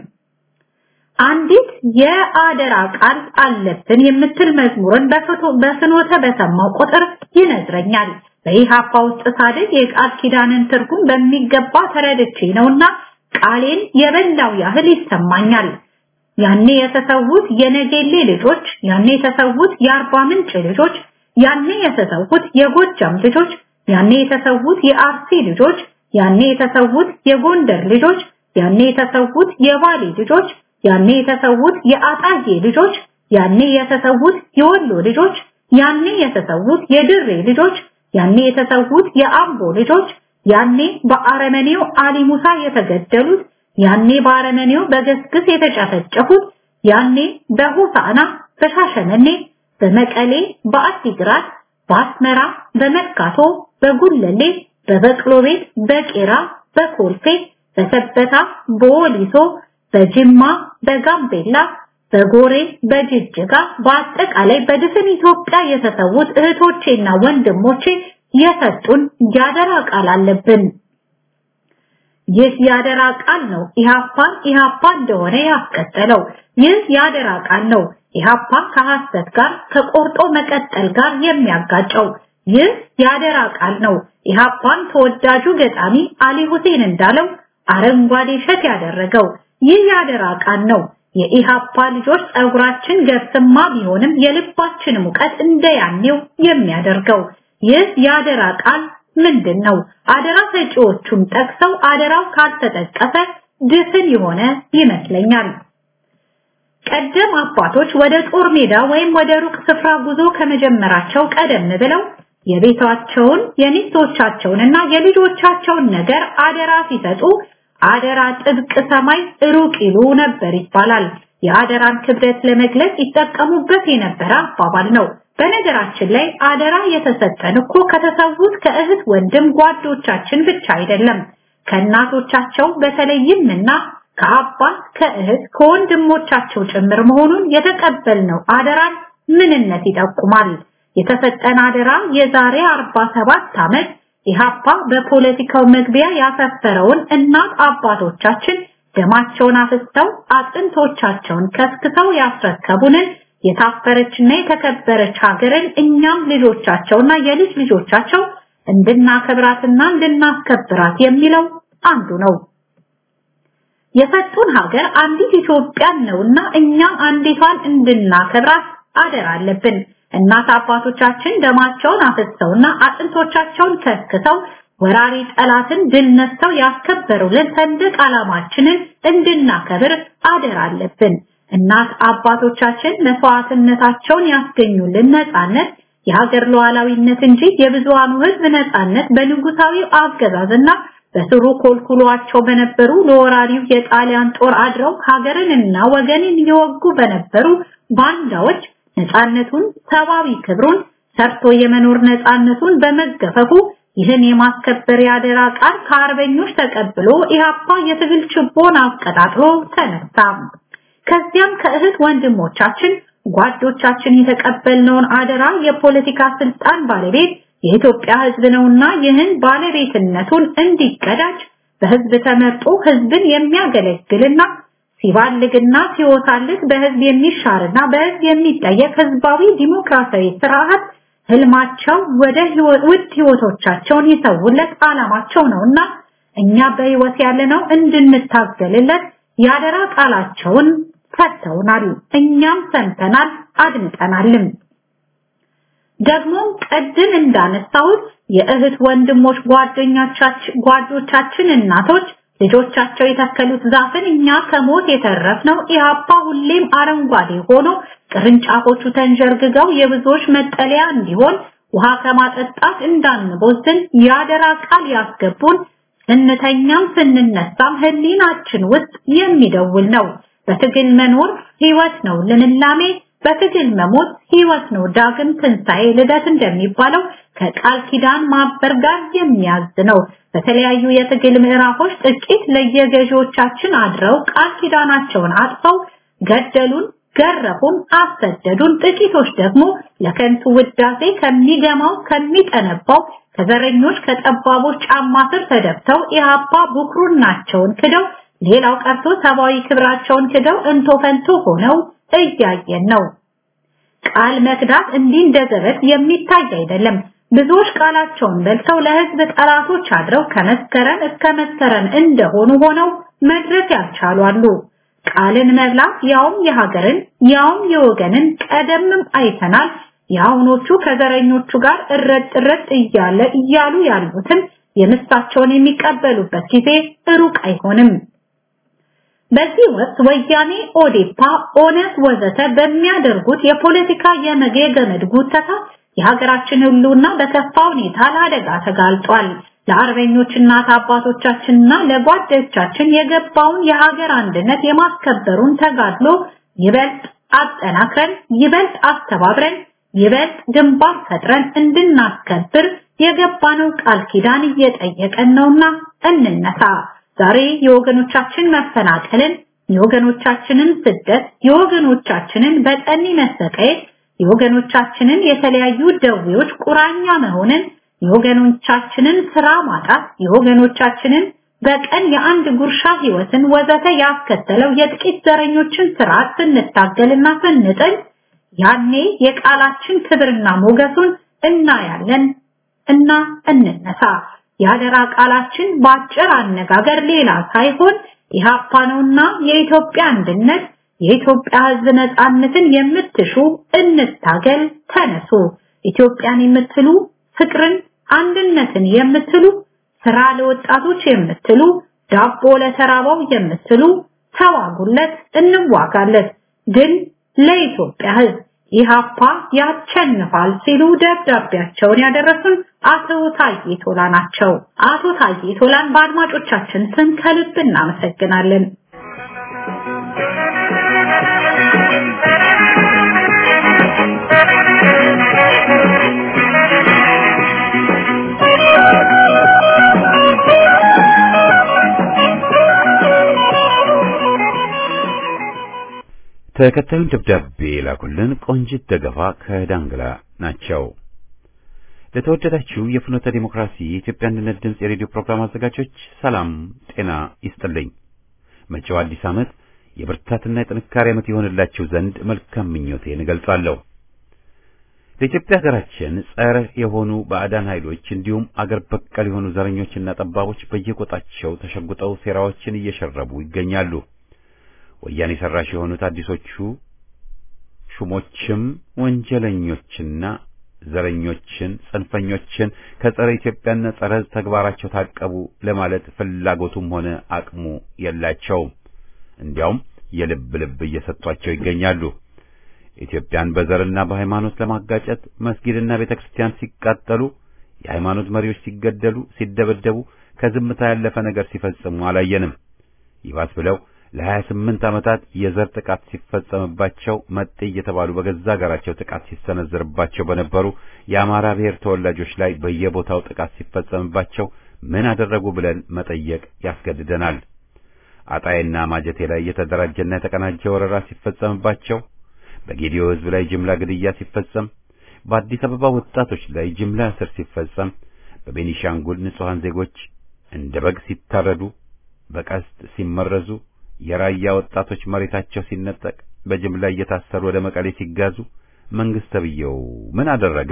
Speaker 2: አንዲት የአደራ ቃል አለብን የምትል መዝሙርን በፍኖተ በሰማው ቁጥር ይነዝረኛል። በኢሃፓ ውስጥ ሳድግ የቃል ኪዳንን ትርጉም በሚገባ ተረድቼ ነውና ቃሌን የበላው ያህል ይሰማኛል። ያኔ የተሰዉት የነጌሌ ልጆች፣ ያኔ የተሰዉት የአርባ ምንጭ ልጆች፣ ያኔ የተሰዉት የጎጃም ልጆች፣ ያኔ የተሰዉት የአርሲ ልጆች፣ ያኔ የተሰዉት የጎንደር ልጆች፣ ያኔ የተሰዉት የባሌ ልጆች ያኔ የተሰዉት የአጣዬ ልጆች፣ ያኔ የተሰዉት የወሎ ልጆች፣ ያኔ የተሰዉት የድሬ ልጆች፣ ያኔ የተሰዉት የአምቦ ልጆች፣ ያኔ በአረመኔው አሊ ሙሳ የተገደሉት፣ ያኔ በአረመኔው በገስግስ የተጨፈጨፉት፣ ያኔ በሆሳና፣ በሻሸመኔ፣ በመቀሌ፣ በአዲግራት፣ በአስመራ፣ በመርካቶ፣ በጉለሌ፣ በበቅሎ ቤት፣ በቄራ፣ በኮልፌ፣ በሰበታ፣ በወሊሶ በጅማ፣ በጋምቤላ፣ በጎሬ በጅጅጋ በአጠቃላይ በድፍን ኢትዮጵያ የተሰዉት እህቶቼና ወንድሞቼ የሰጡን ያደራ ቃል አለብን። ይህ ያደራ ቃል ነው ኢሃፓን ኢሃፓ እንደሆነ ያስቀጠለው። ይህ ያደራ ቃል ነው ኢሃፓ ከሐሰት ጋር ከቆርጦ መቀጠል ጋር የሚያጋጨው። ይህ ያደራ ቃል ነው ኢሃፓን ተወዳጁ ገጣሚ አሊ ሁሴን እንዳለው አረንጓዴ እሸት ያደረገው። ይህ ያደራ ቃል ነው የኢሃፓ ልጆች ጸጉራችን ገብስማ ቢሆንም የልባችን ሙቀት እንደያኔው የሚያደርገው። ይህ ያደራ ቃል ምንድን ነው? አደራ ሰጪዎቹን ጠቅሰው አደራው ካልተጠቀሰ ድፍን የሆነ ይመስለኛል። ቀደም አባቶች ወደ ጦር ሜዳ ወይም ወደ ሩቅ ስፍራ ጉዞ ከመጀመራቸው ቀደም ብለው የቤታቸውን የሚስቶቻቸውንና የልጆቻቸውን ነገር አደራ ሲሰጡ አደራ ጥብቅ ሰማይ ሩቅ ይሉ ነበር ይባላል። የአደራን ክብደት ለመግለጽ ይጠቀሙበት የነበረ አባባል ነው። በነገራችን ላይ አደራ የተሰጠን እኮ ከተሰዉት ከእህት ወንድም ጓዶቻችን ብቻ አይደለም ከእናቶቻቸው በተለይም እና ከአባት ከእህት ከወንድሞቻቸው ጭምር መሆኑን የተቀበልነው አደራን ምንነት ይጠቁማል። የተሰጠን አደራ የዛሬ 47 ዓመት ኢሃፓ በፖለቲካው መግቢያ ያሰፈረውን እናት አባቶቻችን ደማቸውን አፍስተው አጥንቶቻቸውን ከስክተው ያስረከቡንን የታፈረችና የተከበረች ሀገርን እኛም ልጆቻቸውና የልጅ ልጆቻቸው እንድናከብራትና እንድናስከብራት የሚለው አንዱ ነው። የሰጡን ሀገር አንዲት ኢትዮጵያን ነውና እኛም አንዲቷን እንድናከብራት አደራ አለብን። እናት አባቶቻችን ደማቸውን አፍሰውና አጥንቶቻቸውን ከስክተው ወራሪ ጠላትን ድል ነስተው ያስከበሩልን ሰንደቅ ዓላማችንን እንድናከብር አደራ አለብን። እናት አባቶቻችን መስዋዕትነታቸውን ያስገኙልን ነፃነት የሀገር ሉዓላዊነት እንጂ የብዙሃኑ ሕዝብ ነፃነት በንጉሳዊው አገዛዝና በስሩ ኮልኩሏቸው በነበሩ ለወራሪው የጣሊያን ጦር አድረው ሀገርንና ወገንን እየወጉ በነበሩ ባንዳዎች ነፃነቱን ሰብአዊ ክብሩን ሰርቶ የመኖር ነፃነቱን በመገፈፉ ይህን የማስከበር ያደራ ቃል ከአርበኞች ተቀብሎ ኢህአፓ የትግል ችቦን አቀጣጥሎ ተነሳ። ከዚያም ከእህት ወንድሞቻችን ጓዶቻችን የተቀበልነውን አደራ የፖለቲካ ስልጣን ባለቤት የኢትዮጵያ ህዝብ ነውና ይህን ባለቤትነቱን እንዲቀዳጅ በህዝብ ተመርጦ ህዝብን የሚያገለግልና ሲባልግና ሲወሳልግ በህዝብ የሚሻርና በህዝብ የሚጠየቅ ህዝባዊ ዲሞክራሲያዊ ስርዓት ህልማቸው ወደ ውድ ህይወቶቻቸውን ይሰውለት ዓላማቸው ነውና እኛ በህይወት ያለነው እንድንታገልለት ያደራ ቃላቸውን ሰጥተውናል። እኛም ሰምተናል፣ አድምጠናልም። ደግሞም ቀድም እንዳነሳሁት የእህት ወንድሞች ጓደኞቻችን ጓዶቻችን እናቶች ልጆቻቸው የተከሉት ዛፍን እኛ ከሞት የተረፍነው ኢህአፓ ሁሌም አረንጓዴ ሆኖ ቅርንጫፎቹ ተንዠርግገው የብዙዎች መጠለያ እንዲሆን ውሃ ከማጠጣት እንዳንቦዝን ያደራ ቃል ያስገቡን ስንተኛም ስንነሳም ህሊናችን ውስጥ የሚደውል ነው። በትግል መኖር ህይወት ነው ልምላሜ፣ በትግል መሞት ህይወት ነው ዳግም ትንሣኤ ልደት እንደሚባለው ከቃል ኪዳን ማበር ጋር የሚያዝ ነው። በተለያዩ የትግል ምዕራፎች ጥቂት ለየገዢዎቻችን አድረው ቃል ኪዳናቸውን አጥፈው ገደሉን፣ ገረፉን፣ አሰደዱን። ጥቂቶች ደግሞ ለከንቱ ውዳሴ ከሚገማው ከሚጠነባው ከዘረኞች ከጠባቦች ጫማ ስር ተደፍተው ኢህአፓ ብኩርናቸውን ክደው ሌላው ቀርቶ ሰብአዊ ክብራቸውን ክደው እንቶ ፈንቶ ሆነው እያየን ነው። ቃል መክዳት እንዲህ እንደ ዘበት የሚታይ አይደለም። ብዙዎች ቃላቸውን በልተው ለህዝብ ጠላቶች አድረው ከመስከረም እስከ መስከረም እንደሆኑ ሆነው መድረስ ያልቻሉ አሉ። ቃልን መብላት ያውም የሀገርን ያውም የወገንን ቀደምም አይተናል። የአሁኖቹ ከዘረኞቹ ጋር እረጥ እረጥ እያለ እያሉ ያሉትም የምሳቸውን የሚቀበሉበት ጊዜ ሩቅ አይሆንም። በዚህ ወቅት ወያኔ፣ ኦዴፓ፣ ኦነግ ወዘተ በሚያደርጉት የፖለቲካ የመገመድ ጉተታ የሀገራችን ሁሉና በከፋ ሁኔታ ለአደጋ ተጋልጧል። ለአርበኞች እናት አባቶቻችንና ለጓዶቻችን የገባውን የሀገር አንድነት የማስከበሩን ተጋድሎ ይበልጥ አጠናክረን ይበልጥ አስተባብረን ይበልጥ ግንባር ፈጥረን እንድናስከብር የገባነው ቃል ኪዳን እየጠየቀን ነውና እንነሳ። ዛሬ የወገኖቻችን መፈናቀልን፣ የወገኖቻችንን ስደት፣ የወገኖቻችንን በጠኒ መሰቃየት፣ የወገኖቻችንን የተለያዩ ደዌዎች ቁራኛ መሆንን፣ የወገኖቻችንን ስራ ማጣት፣ የወገኖቻችንን በቀን የአንድ ጉርሻ ህይወትን ወዘተ ያስከተለው የጥቂት ዘረኞችን ስርዓት ስንታገልና ስንጥል ያኔ የቃላችን ክብርና ሞገሱን እናያለን እና እንነሳ። የአደራ ቃላችን በአጭር አነጋገር ሌላ ሳይሆን ኢህአፓ ነውና የኢትዮጵያ አንድነት የኢትዮጵያ ህዝብ ነጻነትን የምትሹ እንታገል፣ ተነሱ። ኢትዮጵያን የምትሉ ፍቅርን፣ አንድነትን የምትሉ ስራ ለወጣቶች የምትሉ ዳቦ ለተራባው የምትሉ ተዋጉለት፣ እንዋጋለት። ግን ለኢትዮጵያ ህዝብ ኢህአፓ ያቸንፋል ሲሉ ደብዳቤያቸውን ያደረሱን አቶ ታዬ ቶላ ናቸው። አቶ ታዬ ቶላን በአድማጮቻችን ስም ከልብ እናመሰግናለን።
Speaker 1: ተከታዩን ደብዳቤ ላኩልን ቆንጂት ደገፋ ከዳንግላ ናቸው። ለተወደዳችሁ የፍኖተ ዲሞክራሲ የኢትዮጵያ አንድነት ድምፅ የሬዲዮ ፕሮግራም አዘጋጆች ሰላም ጤና ይስጥልኝ። መጪው አዲስ ዓመት የብርታትና የጥንካሬ ዓመት ይሆንላችሁ ዘንድ መልካም ምኞቴን እገልጻለሁ። ለኢትዮጵያ ሀገራችን ጸረ የሆኑ ባዕዳን ኃይሎች እንዲሁም አገር በቀል የሆኑ ዘረኞችና ጠባቦች በየቆጣቸው ተሸጉጠው ሴራዎችን እየሸረቡ ይገኛሉ። ወያኔ ሰራሽ የሆኑት አዲሶቹ ሹሞችም ወንጀለኞችና ዘረኞችን፣ ጽንፈኞችን ከጸረ ኢትዮጵያና ጸረ ሕዝብ ተግባራቸው ታቀቡ ለማለት ፍላጎቱም ሆነ አቅሙ የላቸውም። እንዲያውም የልብ ልብ እየሰጧቸው ይገኛሉ። ኢትዮጵያን በዘርና በሃይማኖት ለማጋጨት መስጊድና ቤተክርስቲያን ሲቃጠሉ፣ የሃይማኖት መሪዎች ሲገደሉ፣ ሲደበደቡ ከዝምታ ያለፈ ነገር ሲፈጽሙ አላየንም። ይባስ ብለው ለሀያ ስምንት ዓመታት የዘር ጥቃት ሲፈጸምባቸው መጤ እየተባሉ በገዛ ሀገራቸው ጥቃት ሲሰነዘርባቸው በነበሩ የአማራ ብሔር ተወላጆች ላይ በየቦታው ጥቃት ሲፈጸምባቸው ምን አደረጉ ብለን መጠየቅ ያስገድደናል። አጣይና ማጀቴ ላይ የተደራጀና የተቀናጀ ወረራ ሲፈጸምባቸው፣ በጌዲዮ ሕዝብ ላይ ጅምላ ግድያ ሲፈጸም፣ በአዲስ አበባ ወጣቶች ላይ ጅምላ እስር ሲፈጸም፣ በቤኒሻንጉል ንጹሐን ዜጎች እንደ በግ ሲታረዱ፣ በቀስት ሲመረዙ የራያ ወጣቶች መሬታቸው ሲነጠቅ በጅምላ እየታሰሩ ወደ መቀሌ ሲጋዙ መንግስት ተብዬው ምን አደረገ?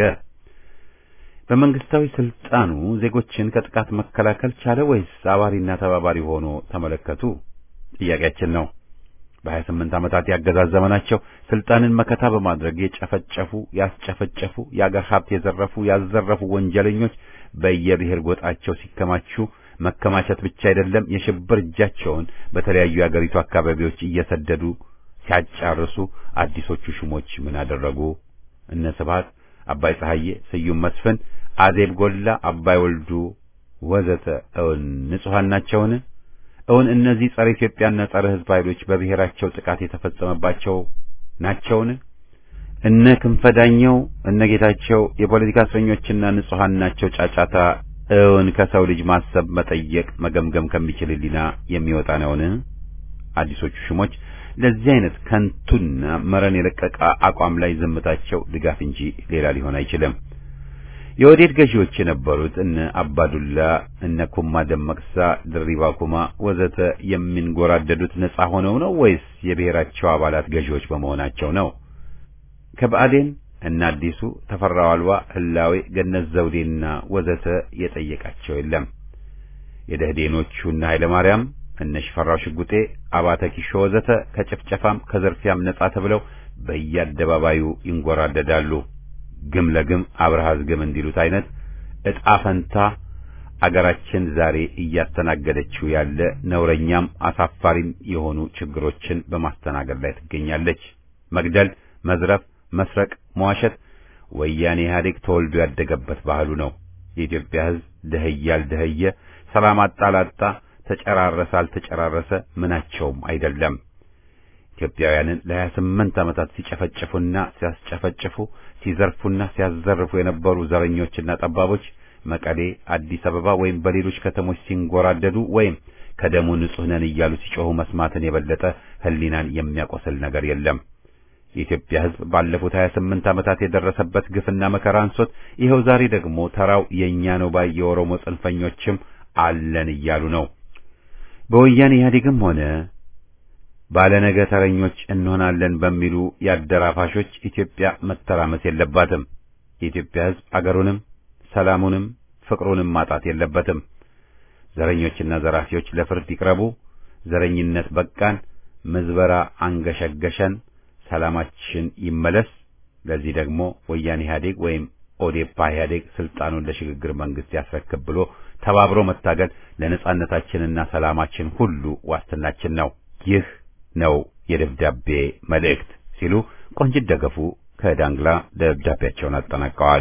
Speaker 1: በመንግስታዊ ስልጣኑ ዜጎችን ከጥቃት መከላከል ቻለ ወይስ አባሪና ተባባሪ ሆኖ ተመለከቱ? ጥያቄያችን ነው። በሀያ ስምንት ዓመታት ያገዛዝ ዘመናቸው ስልጣንን መከታ በማድረግ የጨፈጨፉ፣ ያስጨፈጨፉ፣ የአገር ሀብት የዘረፉ፣ ያዘረፉ ወንጀለኞች በየብሔር ጎጣቸው ሲከማቹ መከማቸት ብቻ አይደለም፣ የሽብር እጃቸውን በተለያዩ የአገሪቱ አካባቢዎች እየሰደዱ ሲያጫርሱ አዲሶቹ ሹሞች ምን አደረጉ? እነ ስብሐት፣ አባይ ፀሐዬ፣ ስዩም መስፍን፣ አዜብ ጎላ፣ አባይ ወልዱ ወዘተ እውን ንጹሐን ናቸውን? እውን እነዚህ ጸረ ኢትዮጵያና ጸረ ሕዝብ ኃይሎች በብሔራቸው ጥቃት የተፈጸመባቸው ናቸውን? እነ ክንፈዳኘው እነ ጌታቸው የፖለቲካ እስረኞችና ንጹሐን ናቸው ጫጫታ እውን ከሰው ልጅ ማሰብ መጠየቅ መገምገም ከሚችል ሕሊና የሚወጣ ነውን? አዲሶቹ ሹሞች ለዚህ አይነት ከንቱና መረን የለቀቀ አቋም ላይ ዝምታቸው ድጋፍ እንጂ ሌላ ሊሆን አይችልም። የወዴድ ገዢዎች የነበሩት እነ አባዱላ፣ እነ ኩማ ደመቅሳ፣ ድሪባ ኩማ ወዘተ የሚንጎራደዱት ነጻ ሆነው ነው ወይስ የብሔራቸው አባላት ገዢዎች በመሆናቸው ነው? ከብአዴን እነ አዲሱ ተፈራ ዋልዋ፣ ህላዌ፣ ገነት ዘውዴና ወዘተ የጠየቃቸው የለም። የደህዴኖቹ እነ ኃይለ ማርያም እነ ሽፈራው ሽጉጤ፣ አባተ ኪሾ ወዘተ ከጭፍጨፋም ከዘርፊያም ነጻ ተብለው በየአደባባዩ ይንጎራደዳሉ። ግም ለግም አብርሃዝ ግም እንዲሉት አይነት ዕጣ ፈንታ አገራችን ዛሬ እያስተናገደችው ያለ ነውረኛም አሳፋሪም የሆኑ ችግሮችን በማስተናገድ ላይ ትገኛለች። መግደል፣ መዝረፍ፣ መስረቅ፣ መዋሸት ወያኔ ኢህአዴግ ተወልዶ ያደገበት ባህሉ ነው። የኢትዮጵያ ሕዝብ ደህየ አልደህየ፣ ሰላም አጣ ላጣ፣ ተጨራረሰ አልተጨራረሰ ምናቸውም አይደለም። ኢትዮጵያውያንን ለሀያ ስምንት ዓመታት ሲጨፈጭፉና ሲያስጨፈጭፉ ሲዘርፉና ሲያዘርፉ የነበሩ ዘረኞችና ጠባቦች መቀሌ፣ አዲስ አበባ ወይም በሌሎች ከተሞች ሲንጎራደዱ ወይም ከደሙ ንጹህ ነን እያሉ ሲጮሁ መስማትን የበለጠ ሕሊናን የሚያቆስል ነገር የለም። የኢትዮጵያ ሕዝብ ባለፉት 28 ዓመታት የደረሰበት ግፍና መከራ አንሶት ይኸው ዛሬ ደግሞ ተራው የኛ ነው ባይ የኦሮሞ ጽንፈኞችም አለን እያሉ ነው። በወያኔ ኢህአዴግም ሆነ ባለነገ ተረኞች እንሆናለን በሚሉ የአደራፋሾች ኢትዮጵያ መተራመስ የለባትም። የኢትዮጵያ ሕዝብ አገሩንም ሰላሙንም ፍቅሩንም ማጣት የለበትም። ዘረኞችና ዘራፊዎች ለፍርድ ይቅረቡ። ዘረኝነት በቃን። ምዝበራ አንገሸገሸን። ሰላማችን ይመለስ። ለዚህ ደግሞ ወያኔ ኢህአዴግ ወይም ኦዴፓ ኢህአዴግ ስልጣኑን ለሽግግር መንግስት ያስረክብ ብሎ ተባብሮ መታገል ለነጻነታችንና ሰላማችን ሁሉ ዋስትናችን ነው። ይህ ነው የደብዳቤ መልእክት ሲሉ ቆንጅት ደገፉ ከዳንግላ ደብዳቤያቸውን አጠናቀዋል።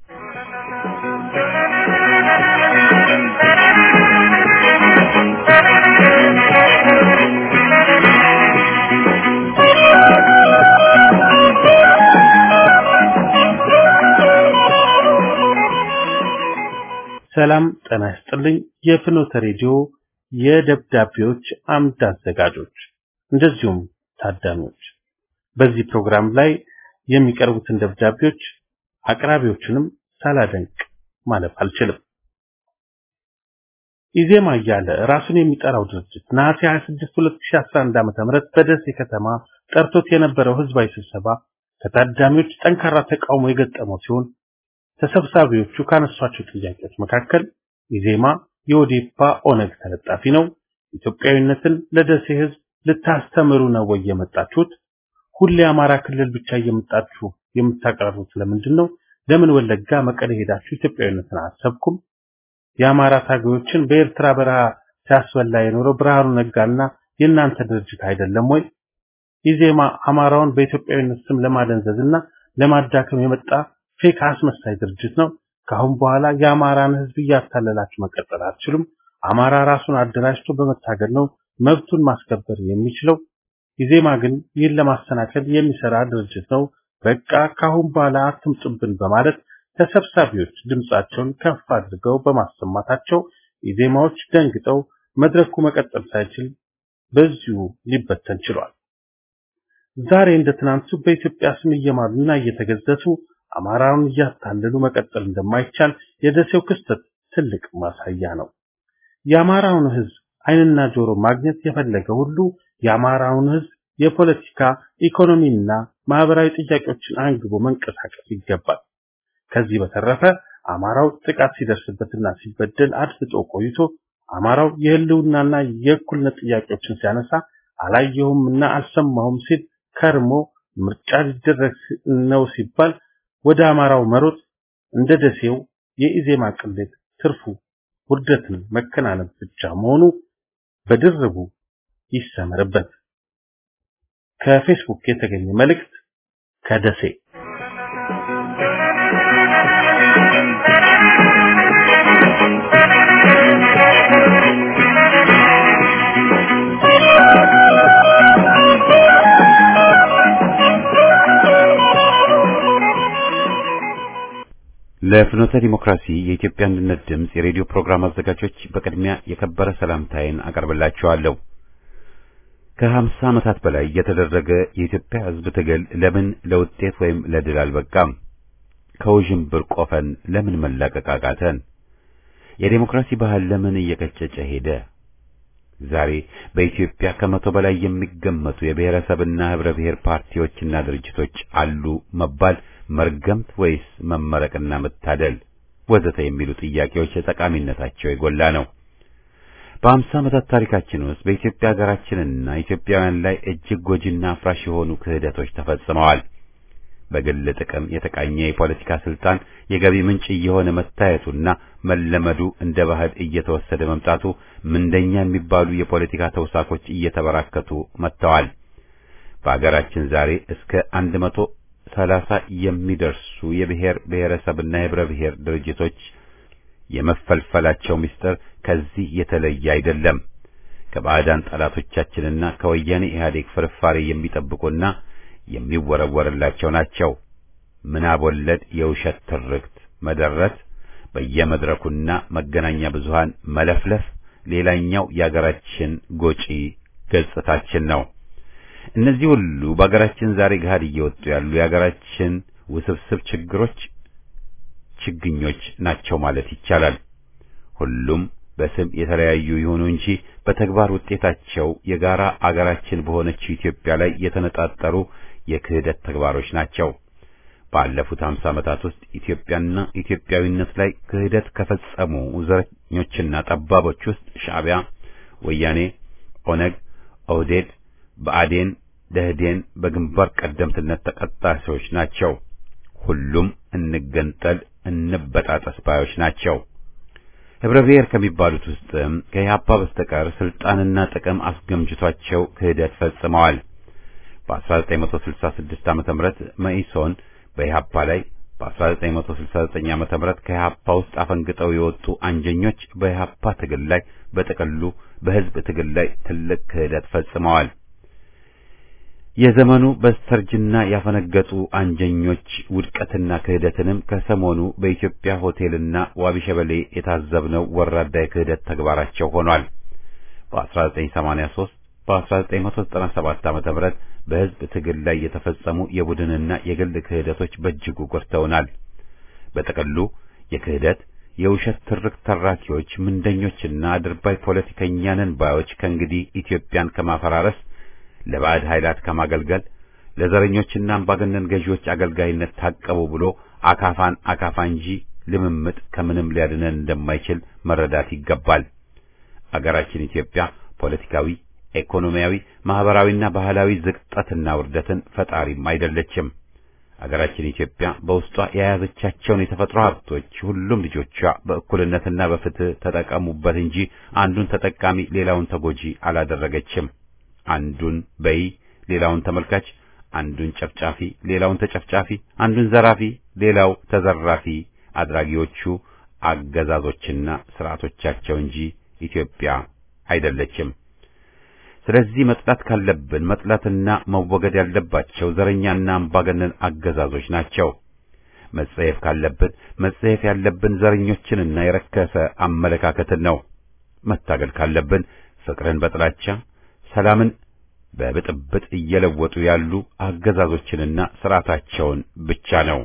Speaker 4: ሰላም ጤና ይስጥልኝ። የፍኖተ ሬዲዮ የደብዳቤዎች አምድ አዘጋጆች እንደዚሁም ታዳሚዎች በዚህ ፕሮግራም ላይ የሚቀርቡትን ደብዳቤዎች አቅራቢዎችንም ሳላደንቅ ማለፍ አልችልም። ኢዜማ እያለ ራሱን የሚጠራው ድርጅት ነሐሴ 26 2011 ዓ.ም በደሴ ከተማ ጠርቶት የነበረው ህዝባዊ ስብሰባ ከታዳሚዎች ጠንካራ ተቃውሞ የገጠመው ሲሆን ተሰብሳቢዎቹ ካነሷቸው ጥያቄዎች መካከል ኢዜማ የኦዴፓ ኦነግ ተለጣፊ ነው፣ ኢትዮጵያዊነትን ለደሴ ህዝብ ልታስተምሩ ነው ወይ የመጣችሁት? ሁሌ አማራ ክልል ብቻ እየመጣችሁ የምታቀርቡት ለምንድን ነው? ለምን ወለጋ፣ መቀሌ ሄዳችሁ ኢትዮጵያዊነትን አሰብኩም? የአማራ ታጋዮችን በኤርትራ በረሃ ሲያስበላ የኖረው ብርሃኑ ነጋና የእናንተ ድርጅት አይደለም ወይ? ኢዜማ አማራውን በኢትዮጵያዊነት ስም ለማደንዘዝና ለማዳከም የመጣ ፌክ አስመሳይ ድርጅት ነው። ከአሁን በኋላ የአማራን ህዝብ እያታለላችሁ መቀጠል አትችሉም። አማራ ራሱን አደራጅቶ በመታገል ነው መብቱን ማስከበር የሚችለው። ኢዜማ ግን ይህን ለማሰናከል የሚሰራ ድርጅት ነው። በቃ ከአሁን በኋላ አትምጡብን በማለት ተሰብሳቢዎች ድምጻቸውን ከፍ አድርገው በማሰማታቸው ኢዜማዎች ደንግጠው መድረኩ መቀጠል ሳይችል በዚሁ ሊበተን ችሏል። ዛሬ እንደ ትናንቱ በኢትዮጵያ ስም እየማሉና እየተገዘቱ አማራውን እያታለሉ መቀጠል እንደማይቻል የደሴው ክስተት ትልቅ ማሳያ ነው። የአማራውን ህዝብ ዓይንና ጆሮ ማግኘት የፈለገ ሁሉ የአማራውን ህዝብ የፖለቲካ ኢኮኖሚና ማህበራዊ ጥያቄዎችን አንግቦ መንቀሳቀስ ይገባል። ከዚህ በተረፈ አማራው ጥቃት ሲደርስበትና ሲበደል አድፍጦ ቆይቶ አማራው የህልውናና የእኩልነት ጥያቄዎችን ሲያነሳ አላየሁምና አልሰማሁም ሲል ከርሞ ምርጫ ሊደረግ ነው ሲባል ወደ አማራው መሮጥ እንደ ደሴው የኢዜማ ቅሌት ትርፉ ውርደትን መከናነብ ብቻ መሆኑ በድርቡ ይሰመርበት። ከፌስቡክ የተገኘ መልእክት ከደሴ
Speaker 1: ለፍኖተ ዲሞክራሲ የኢትዮጵያ አንድነት ድምፅ የሬዲዮ ፕሮግራም አዘጋጆች በቅድሚያ የከበረ ሰላምታዬን አቀርብላችኋለሁ። ከሀምሳ ዓመታት በላይ የተደረገ የኢትዮጵያ ሕዝብ ትግል ለምን ለውጤት ወይም ለድል አልበቃም? ከውዥንብር ቆፈን ለምን መላቀቅ አቃተን? የዴሞክራሲ ባህል ለምን እየቀጨጨ ሄደ? ዛሬ በኢትዮጵያ ከመቶ በላይ የሚገመቱ የብሔረሰብና ህብረ ብሔር ፓርቲዎችና ድርጅቶች አሉ መባል መርገምት ወይስ መመረቅና መታደል ወዘተ የሚሉ ጥያቄዎች ጠቃሚነታቸው የጎላ ነው። በአምሳ ዓመታት ታሪካችን ውስጥ በኢትዮጵያ ሀገራችንና ኢትዮጵያውያን ላይ እጅግ ጎጂና አፍራሽ የሆኑ ክህደቶች ተፈጽመዋል። በግል ጥቅም የተቃኘ የፖለቲካ ስልጣን የገቢ ምንጭ እየሆነ መታየቱና መለመዱ እንደ ባህል እየተወሰደ መምጣቱ ምንደኛ የሚባሉ የፖለቲካ ተውሳኮች እየተበራከቱ መጥተዋል። በሀገራችን ዛሬ እስከ አንድ መቶ ሰላሳ የሚደርሱ የብሔር ብሔረሰብና የህብረ ብሔር ድርጅቶች የመፈልፈላቸው ምስጢር ከዚህ የተለየ አይደለም። ከባዕዳን ጠላቶቻችንና ከወያኔ ኢህአዴግ ፍርፋሪ የሚጠብቁና የሚወረወርላቸው ናቸው። ምናብ ወለድ የውሸት ትርክት መደረት፣ በየመድረኩና መገናኛ ብዙሃን መለፍለፍ፣ ሌላኛው የአገራችን ጎጪ ገጽታችን ነው። እነዚህ ሁሉ በአገራችን ዛሬ ገሃድ እየወጡ ያሉ የአገራችን ውስብስብ ችግሮች ችግኞች ናቸው ማለት ይቻላል። ሁሉም በስም የተለያዩ ይሁኑ እንጂ በተግባር ውጤታቸው የጋራ አገራችን በሆነችው ኢትዮጵያ ላይ የተነጣጠሩ የክህደት ተግባሮች ናቸው። ባለፉት 50 ዓመታት ውስጥ ኢትዮጵያና ኢትዮጵያዊነት ላይ ክህደት ከፈጸሙ ዘረኞችና ጠባቦች ውስጥ ሻዕቢያ፣ ወያኔ፣ ኦነግ፣ ኦህዴድ፣ ብአዴን፣ ደህዴን በግንባር ቀደምትነት ተቀጣሪዎች ናቸው። ሁሉም እንገንጠል እንበጣጠስ ባዮች ናቸው። ህብረ ብሔር ከሚባሉት ውስጥም ከኢህአፓ በስተቀር ስልጣንና ጥቅም አስገምጅቷቸው ክህደት ፈጽመዋል። በ1966 ዓመተ ምህረት መኢሶን በኢህአፓ ላይ በ1969 ዓመተ ምህረት ከኢህአፓ ውስጥ አፈንግጠው የወጡ አንጀኞች በኢህአፓ ትግል ላይ በጥቅሉ በህዝብ ትግል ላይ ትልቅ ክህደት ፈጽመዋል። የዘመኑ በስተርጅና ያፈነገጡ አንጀኞች ውድቀትና ክህደትንም ከሰሞኑ በኢትዮጵያ ሆቴልና ዋቢ ሸበሌ የታዘብነው ወራዳ የክህደት ተግባራቸው ሆኗል። በ1983 በ1997 ዓመተ ምህረት በህዝብ ትግል ላይ የተፈጸሙ የቡድንና የግል ክህደቶች በእጅጉ ጎድተውናል። በጥቅሉ የክህደት የውሸት ትርክ ተራኪዎች፣ ምንደኞችና አድርባይ ፖለቲከኛንን ባዮች ከእንግዲህ ኢትዮጵያን ከማፈራረስ ለባዕድ ኃይላት ከማገልገል ለዘረኞችና አምባገነን ገዢዎች አገልጋይነት ታቀቡ ብሎ አካፋን አካፋ እንጂ ልምምጥ ከምንም ሊያድነን እንደማይችል መረዳት ይገባል። አገራችን ኢትዮጵያ ፖለቲካዊ፣ ኢኮኖሚያዊ፣ ማህበራዊና ባህላዊ ዝቅጠትና ውርደትን ፈጣሪም አይደለችም። አገራችን ኢትዮጵያ በውስጧ የያዘቻቸውን የተፈጥሮ ሀብቶች ሁሉም ልጆቿ በእኩልነትና በፍትህ ተጠቀሙበት እንጂ አንዱን ተጠቃሚ ሌላውን ተጎጂ አላደረገችም። አንዱን በይ ሌላውን ተመልካች፣ አንዱን ጨፍጫፊ ሌላውን ተጨፍጫፊ፣ አንዱን ዘራፊ ሌላው ተዘራፊ አድራጊዎቹ አገዛዞችና ስርዓቶቻቸው እንጂ ኢትዮጵያ አይደለችም። ስለዚህ መጥላት ካለብን መጥላትና መወገድ ያለባቸው ዘረኛና አምባገነን አገዛዞች ናቸው። መጸየፍ ካለብን መጸየፍ ያለብን ዘረኞችንና የረከሰ አመለካከትን ነው። መታገል ካለብን ፍቅርን በጥላቻ ሰላምን በብጥብጥ እየለወጡ ያሉ አገዛዞችንና ስርዓታቸውን ብቻ ነው።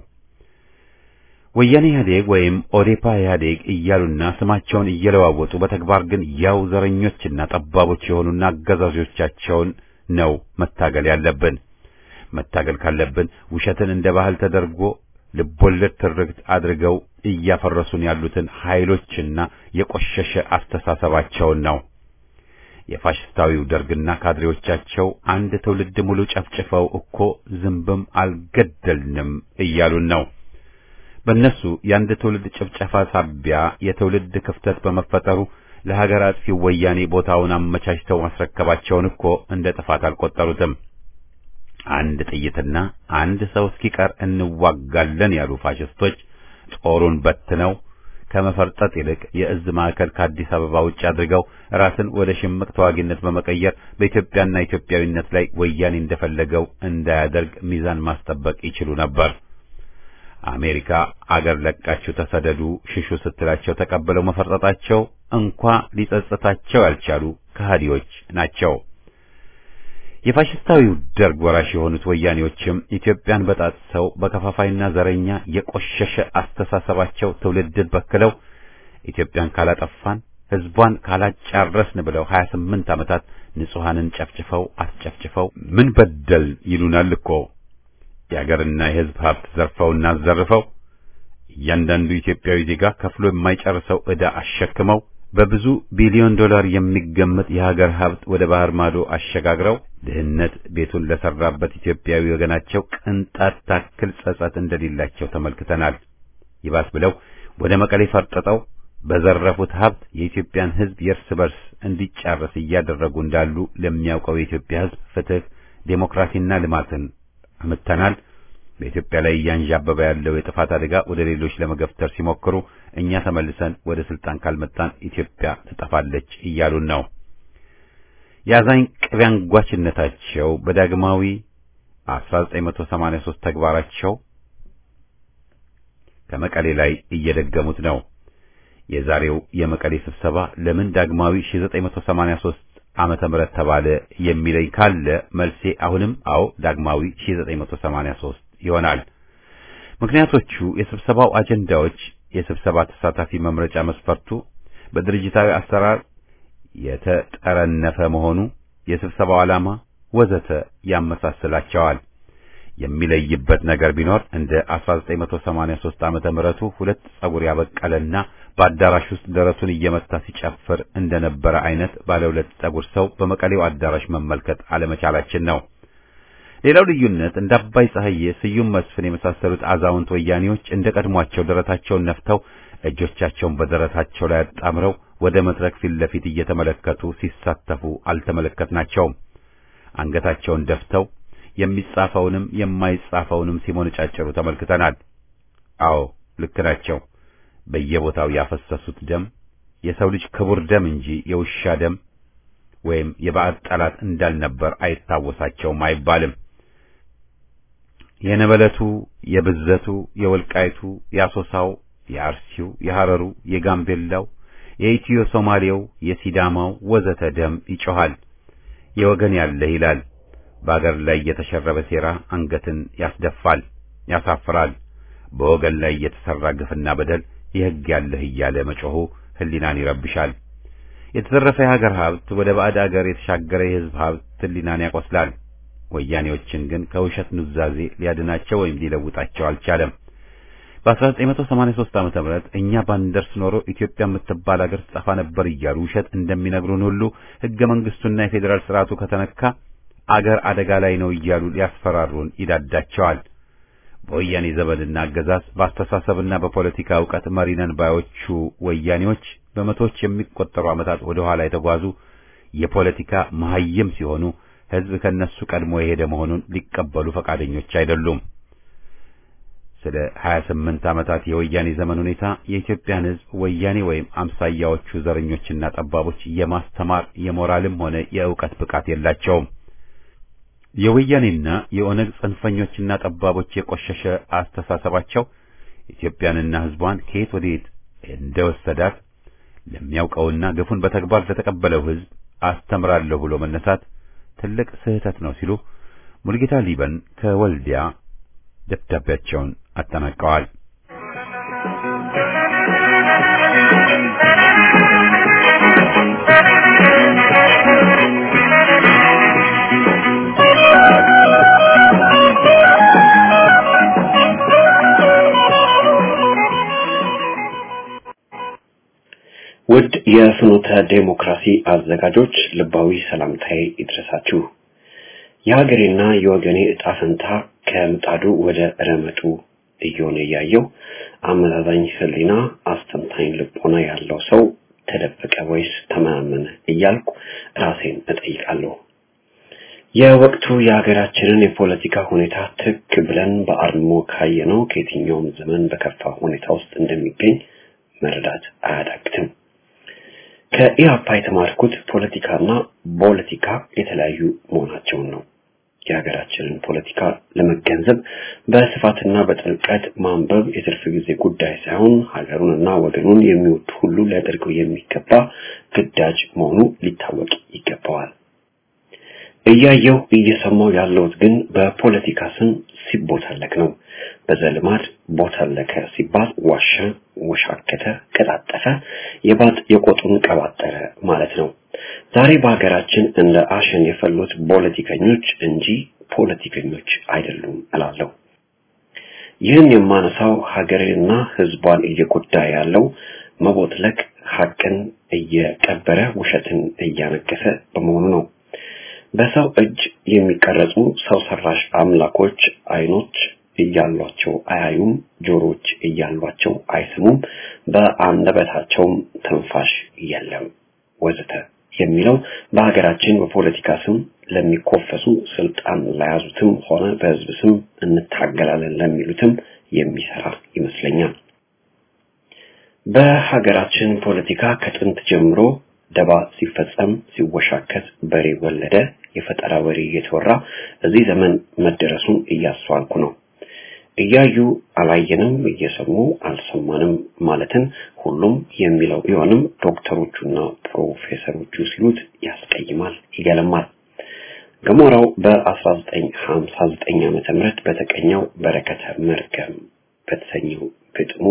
Speaker 1: ወያኔ ኢህአዴግ ወይም ኦዴፓ ኢህአዴግ እያሉና ስማቸውን እየለዋወጡ በተግባር ግን ያው ዘረኞችና ጠባቦች የሆኑና አገዛዞቻቸውን ነው መታገል ያለብን። መታገል ካለብን ውሸትን እንደ ባህል ተደርጎ ልቦለድ ትርክት አድርገው እያፈረሱን ያሉትን ኃይሎችና የቆሸሸ አስተሳሰባቸውን ነው። የፋሽስታዊው ደርግና ካድሬዎቻቸው አንድ ትውልድ ሙሉ ጨፍጭፈው እኮ ዝንብም አልገደልንም እያሉን ነው። በእነሱ የአንድ ትውልድ ጭፍጨፋ ሳቢያ የትውልድ ክፍተት በመፈጠሩ ለሀገር አጥፊው ወያኔ ቦታውን አመቻችተው ማስረከባቸውን እኮ እንደ ጥፋት አልቆጠሩትም። አንድ ጥይትና አንድ ሰው እስኪቀር እንዋጋለን ያሉ ፋሽስቶች ጦሩን በትነው ከመፈርጠጥ ይልቅ የእዝ ማዕከል ከአዲስ አበባ ውጭ አድርገው ራስን ወደ ሽምቅ ተዋጊነት በመቀየር በኢትዮጵያና ኢትዮጵያዊነት ላይ ወያኔ እንደፈለገው እንዳያደርግ ሚዛን ማስጠበቅ ይችሉ ነበር። አሜሪካ አገር ለቃችሁ ተሰደዱ፣ ሽሹ ስትላቸው ተቀብለው መፈርጠጣቸው እንኳ ሊጸጽታቸው ያልቻሉ ከሃዲዎች ናቸው። የፋሽስታዊው ደርግ ወራሽ የሆኑት ወያኔዎችም ኢትዮጵያን በጣጥሰው በከፋፋይና ዘረኛ የቆሸሸ አስተሳሰባቸው ትውልድን በክለው ኢትዮጵያን ካላጠፋን ሕዝቧን ካላጫረስን ብለው 28 ዓመታት ንጹሐንን ጨፍጭፈው አስጨፍጭፈው ምን በደል ይሉናል እኮ የአገርና የሕዝብ ሀብት ዘርፈውና አዘርፈው እያንዳንዱ ኢትዮጵያዊ ዜጋ ከፍሎ የማይጨርሰው ዕዳ አሸክመው በብዙ ቢሊዮን ዶላር የሚገመት የሀገር ሀብት ወደ ባህር ማዶ አሸጋግረው ድህነት ቤቱን ለሰራበት ኢትዮጵያዊ ወገናቸው ቅንጣት ታክል ጸጸት እንደሌላቸው ተመልክተናል። ይባስ ብለው ወደ መቀሌ ፈርጥጠው በዘረፉት ሀብት የኢትዮጵያን ሕዝብ የእርስ በርስ እንዲጫረስ እያደረጉ እንዳሉ ለሚያውቀው የኢትዮጵያ ሕዝብ ፍትህ፣ ዴሞክራሲና ልማትን አምጥተናል። በኢትዮጵያ ላይ እያንዣበበ ያለው የጥፋት አደጋ ወደ ሌሎች ለመገፍተር ሲሞክሩ እኛ ተመልሰን ወደ ስልጣን ካልመጣን ኢትዮጵያ ትጠፋለች እያሉን ነው። የአዛኝ ቅቤ አንጓችነታቸው በዳግማዊ 1983 ተግባራቸው ከመቀሌ ላይ እየደገሙት ነው። የዛሬው የመቀሌ ስብሰባ ለምን ዳግማዊ 1983 ዓመተ ምህረት ተባለ የሚለኝ ካለ መልሴ አሁንም አዎ ዳግማዊ 1983 ይሆናል። ምክንያቶቹ የስብሰባው አጀንዳዎች፣ የስብሰባ ተሳታፊ መምረጫ መስፈርቱ፣ በድርጅታዊ አሰራር የተጠረነፈ መሆኑ፣ የስብሰባው ዓላማ ወዘተ ያመሳስላቸዋል። የሚለይበት ነገር ቢኖር እንደ 1983 ዓመተ ምህረቱ ሁለት ጸጉር ያበቀለና በአዳራሽ ውስጥ ደረቱን እየመታ ሲጨፍር እንደነበረ አይነት ባለ ሁለት ጸጉር ሰው በመቀሌው አዳራሽ መመልከት አለመቻላችን ነው። ሌላው ልዩነት እንደ አባይ ፀሐዬ፣ ስዩም መስፍን የመሳሰሉት አዛውንት ወያኔዎች እንደ ቀድሟቸው ደረታቸውን ነፍተው እጆቻቸውን በደረታቸው ላይ አጣምረው ወደ መድረክ ፊት ለፊት እየተመለከቱ ሲሳተፉ አልተመለከትናቸውም። አንገታቸውን ደፍተው የሚጻፈውንም የማይጻፈውንም ሲሞነጫጭሩ ተመልክተናል። አዎ ልክ ናቸው። በየቦታው ያፈሰሱት ደም የሰው ልጅ ክቡር ደም እንጂ የውሻ ደም ወይም የባዕድ ጠላት እንዳልነበር አይታወሳቸውም አይባልም። የነበለቱ፣ የብዘቱ፣ የወልቃይቱ፣ የአሶሳው፣ የአርሲው፣ የሐረሩ፣ የጋምቤላው፣ የኢትዮ ሶማሌው፣ የሲዳማው ወዘተ ደም ይጮኻል። የወገን ያለህ ይላል። በአገር ላይ የተሸረበ ሴራ አንገትን ያስደፋል፣ ያሳፍራል። በወገን ላይ የተሰራ ግፍና በደል የሕግ ያለህ እያለ መጮኹ ሕሊናን ይረብሻል። የተዘረፈ የሀገር ሀብት ወደ ባዕድ አገር የተሻገረ የሕዝብ ሀብት ሕሊናን ያቆስላል። ወያኔዎችን ግን ከውሸት ኑዛዜ ሊያድናቸው ወይም ሊለውጣቸው አልቻለም። በ1983 ዓመተ ምህረት እኛ ባንደርስ ኖሮ ኢትዮጵያ የምትባል አገር ትጠፋ ነበር እያሉ ውሸት እንደሚነግሩን ሁሉ ሕገ መንግስቱና የፌዴራል ስርዓቱ ከተነካ አገር አደጋ ላይ ነው እያሉ ሊያስፈራሩን ይዳዳቸዋል። በወያኔ ዘመንና አገዛዝ በአስተሳሰብና በፖለቲካ ዕውቀት መሪነን ባዮቹ ወያኔዎች በመቶዎች የሚቆጠሩ ዓመታት ወደ ኋላ የተጓዙ የፖለቲካ መሐይም ሲሆኑ ሕዝብ ከነሱ ቀድሞ የሄደ መሆኑን ሊቀበሉ ፈቃደኞች አይደሉም። ስለ 28 ዓመታት የወያኔ ዘመን ሁኔታ የኢትዮጵያን ሕዝብ ወያኔ ወይም አምሳያዎቹ ዘረኞችና ጠባቦች የማስተማር የሞራልም ሆነ የዕውቀት ብቃት የላቸውም። የወያኔና የኦነግ ጽንፈኞችና ጠባቦች የቆሸሸ አስተሳሰባቸው ኢትዮጵያንና ሕዝቧን ከየት ወዴት እንደወሰዳት ለሚያውቀውና ግፉን በተግባር ለተቀበለው ሕዝብ አስተምራለሁ ብሎ መነሳት ትልቅ ስህተት ነው ሲሉ ሙልጌታ ሊበን ከወልዲያ ደብዳቤያቸውን አጠናቀዋል።
Speaker 5: ውድ የፍኖተ ዴሞክራሲ አዘጋጆች ልባዊ ሰላምታዬ ይድረሳችሁ። የሀገሬና የወገኔ ዕጣ ፈንታ ከምጣዱ ወደ ረመጡ እየሆነ እያየው አመዛዛኝ ሕሊና አስተንታኝ ልቦና ያለው ሰው ተደበቀ ወይስ ተመናመነ እያልኩ ራሴን እጠይቃለሁ። የወቅቱ የሀገራችንን የፖለቲካ ሁኔታ ትክ ብለን በአርሞ ካየነው ከየትኛውም ዘመን በከፋ ሁኔታ ውስጥ እንደሚገኝ መረዳት አያዳግትም። ከኢህአፓ የተማርኩት ፖለቲካና ፖለቲካ የተለያዩ መሆናቸውን ነው። የሀገራችንን ፖለቲካ ለመገንዘብ በስፋትና በጥልቀት ማንበብ የትርፍ ጊዜ ጉዳይ ሳይሆን ሀገሩንና ወገኑን የሚወድ ሁሉ ሊያደርገው የሚገባ ግዳጅ መሆኑ ሊታወቅ ይገባዋል። እያየው እየሰማው ያለሁት ግን በፖለቲካ ስም ሲቦታለክ ነው። በዘልማድ ቦታለከ ሲባል ዋሸ፣ ወሻከተ፣ ቀጣጠፈ፣ የባጥ የቆጡን ቀባጠረ ማለት ነው። ዛሬ በሀገራችን እንደ አሸን የፈሉት ፖለቲከኞች እንጂ ፖለቲከኞች አይደሉም እላለሁ። ይህን የማነሳው ሀገሬንና ሕዝቧን እየጎዳ ያለው መቦትለክ ሀቅን እየቀበረ ውሸትን እያነገሰ በመሆኑ ነው። በሰው እጅ የሚቀረጹ ሰው ሰራሽ አምላኮች አይኖች እያሏቸው አያዩም፣ ጆሮች እያሏቸው አይሰሙም፣ በአንደበታቸውም ትንፋሽ የለም ወዘተ የሚለው በሀገራችን በፖለቲካ ስም ለሚኮፈሱ ስልጣን ለያዙትም ሆነ በህዝብ ስም እንታገላለን ለሚሉትም የሚሰራ ይመስለኛል። በሀገራችን ፖለቲካ ከጥንት ጀምሮ ደባ ሲፈጸም ሲወሻከት በሬ ወለደ የፈጠራ ወሬ እየተወራ እዚህ ዘመን መደረሱን እያስተዋልኩ ነው። እያዩ አላየንም፣ እየሰሙ አልሰማንም ማለትን ሁሉም የሚለው ቢሆንም ዶክተሮቹና ፕሮፌሰሮቹ ሲሉት ያስቀይማል፣ ይገለማል። ገሞራው በ1959 ዓመተ ምህረት በተቀኘው በረከተ መርገም በተሰኘው ግጥሙ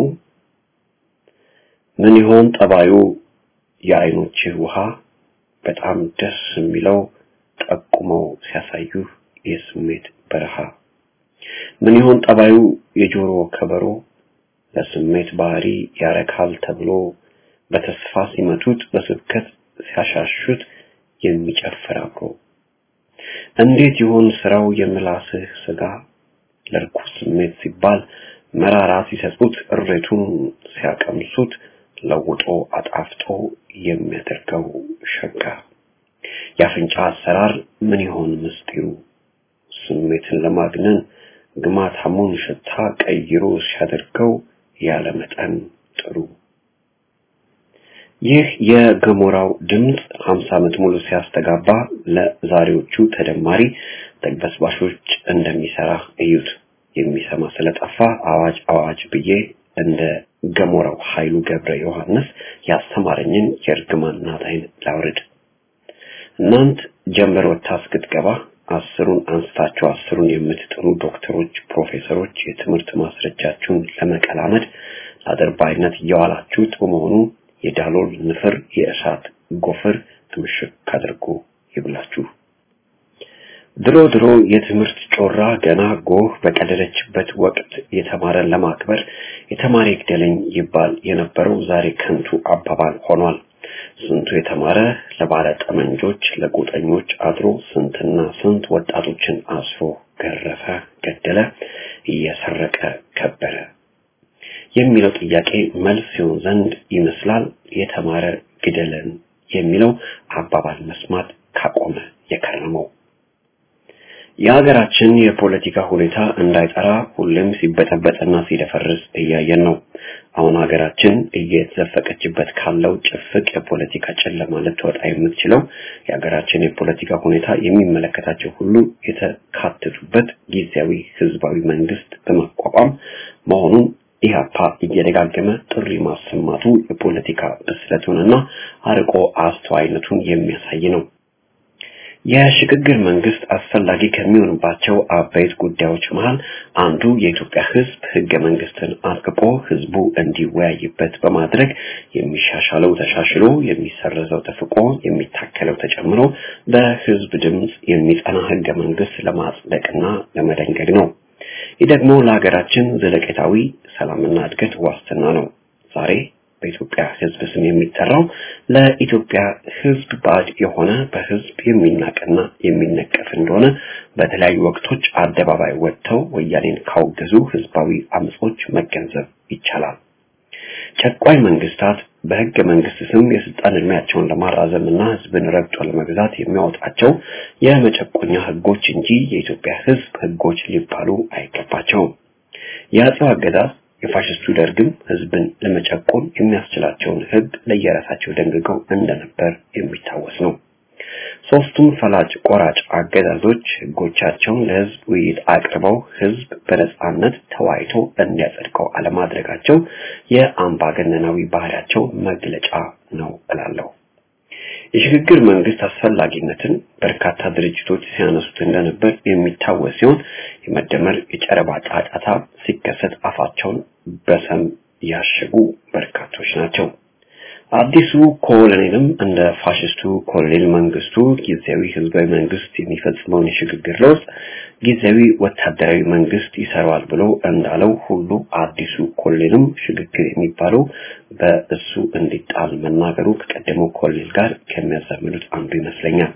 Speaker 5: ምን ይሆን ጠባዩ የአይኖችህ ውሃ በጣም ደስ የሚለው ጠቁመው ሲያሳዩህ የስሜት በረሃ ምን ይሆን ጠባዩ የጆሮ ከበሮ ለስሜት ባህሪ ያረካል ተብሎ በተስፋ ሲመቱት በስብከት ሲያሻሹት የሚጨፍር አብሮ እንዴት ይሆን ስራው የምላስህ ስጋ ለርኩስ ስሜት ሲባል መራራ ሲሰጡት እሬቱን ሲያቀምሱት ለውጦ አጣፍጦ የሚያደርገው ሸጋ የአፍንጫ አሰራር ምን ይሆን ምስጢሩ ስሜትን ለማግነን ግማታሙን ሽታ ቀይሮ ሲያደርገው ያለ መጠን ጥሩ ይህ የገሞራው ድምፅ 50 ዓመት ሙሉ ሲያስተጋባ ለዛሬዎቹ ተደማሪ ተግበስባሾች እንደሚሰራ እዩት። የሚሰማ ስለጠፋ አዋጅ አዋጅ ብዬ እንደ ገሞራው ኃይሉ ገብረ ዮሐንስ ያስተማረኝን የእርግማን ናታይን ላውርድ። እናንት ጀንበር ወጥታ እስክትገባ አስሩን አንስታችሁ አስሩን የምትጥሩ ዶክተሮች፣ ፕሮፌሰሮች የትምህርት ማስረጃችሁን ለመቀላመድ ለአድርባይነት እየዋላችሁት በመሆኑ የዳሎል ንፍር የእሳት ጎፈር ትምሽክ አድርጎ ይብላችሁ። ድሮ ድሮ የትምህርት ጮራ ገና ጎህ በቀደደችበት ወቅት የተማረን ለማክበር የተማረ ይግደለኝ ይባል የነበረው ዛሬ ከንቱ አባባል ሆኗል። ስንቱ የተማረ ለባለ ጠመንጆች ለጎጠኞች አድሮ ስንትና ስንት ወጣቶችን አስሮ ገረፈ፣ ገደለ፣ እየሰረቀ ከበረ የሚለው ጥያቄ መልስ ሲሆን ዘንድ ይመስላል የተማረ ግደለን የሚለው አባባል መስማት ካቆመ የከረመው። የሀገራችን የፖለቲካ ሁኔታ እንዳይጠራ ሁሌም ሲበጠበጥና ሲደፈርስ እያየን ነው። አሁን ሀገራችን እየተዘፈቀችበት ካለው ጭፍቅ የፖለቲካ ጨለማ ልትወጣ የምትችለው የሀገራችን የፖለቲካ ሁኔታ የሚመለከታቸው ሁሉ የተካተቱበት ጊዜያዊ ህዝባዊ መንግስት በማቋቋም መሆኑን ኢህአፓ እየደጋገመ ጥሪ ማሰማቱ የፖለቲካ ብስለቱንና አርቆ አስተዋይነቱን የሚያሳይ ነው። የሽግግር መንግስት አስፈላጊ ከሚሆንባቸው አበይት ጉዳዮች መሃል አንዱ የኢትዮጵያ ህዝብ ህገ መንግስትን አርቅቆ ህዝቡ እንዲወያይበት በማድረግ የሚሻሻለው ተሻሽሎ የሚሰረዘው ተፍቆ የሚታከለው ተጨምሮ በህዝብ ድምፅ የሚጸና ህገ መንግስት ለማጽደቅና ለመደንገግ ነው። ይህ ደግሞ ለሀገራችን ዘለቄታዊ ሰላምና እድገት ዋስትና ነው። ዛሬ በኢትዮጵያ ህዝብ ስም የሚጠራው ለኢትዮጵያ ህዝብ ባዕድ የሆነ በህዝብ የሚናቅና የሚነቀፍ እንደሆነ በተለያዩ ወቅቶች አደባባይ ወጥተው ወያኔን ካወገዙ ህዝባዊ አመጾች መገንዘብ ይቻላል። ጨቋኝ መንግስታት በህገ መንግስት ስም የስልጣን እድሜያቸውን ለማራዘም እና ህዝብን ረግጦ ለመግዛት የሚያወጣቸው የመጨቆኛ ህጎች እንጂ የኢትዮጵያ ህዝብ ህጎች ሊባሉ አይገባቸውም። የአጼው አገዛዝ የፋሽስቱ ደርግም ህዝብን ለመጨቆን የሚያስችላቸውን ህግ ለየራሳቸው ደንግገው እንደነበር የሚታወስ ነው። ሶስቱም ፈላጭ ቆራጭ አገዛዞች ህጎቻቸውን ለህዝብ ውይይት አቅርበው ህዝብ በነጻነት ተወያይቶ እንዲያጸድቀው አለማድረጋቸው የአምባገነናዊ ባህሪያቸው መግለጫ ነው እላለሁ። የሽግግር መንግስት አስፈላጊነትን በርካታ ድርጅቶች ሲያነሱት እንደነበር የሚታወስ ሲሆን የመደመር የጨረባ ጫጫታ ሲከሰት አፋቸውን በሰም ያሸጉ በርካቶች ናቸው። አዲሱ ኮሎኔልም እንደ ፋሽስቱ ኮሎኔል መንግስቱ ጊዜያዊ ህዝባዊ መንግስት የሚፈጽመውን የሽግግር ለውጥ ጊዜያዊ ወታደራዊ መንግስት ይሰራዋል ብሎ እንዳለው ሁሉ አዲሱ ኮሎኔልም ሽግግር የሚባለው በእሱ እንዲጣል መናገሩ ከቀደመው ኮሎኔል ጋር ከሚያዛምዱት አንዱ ይመስለኛል።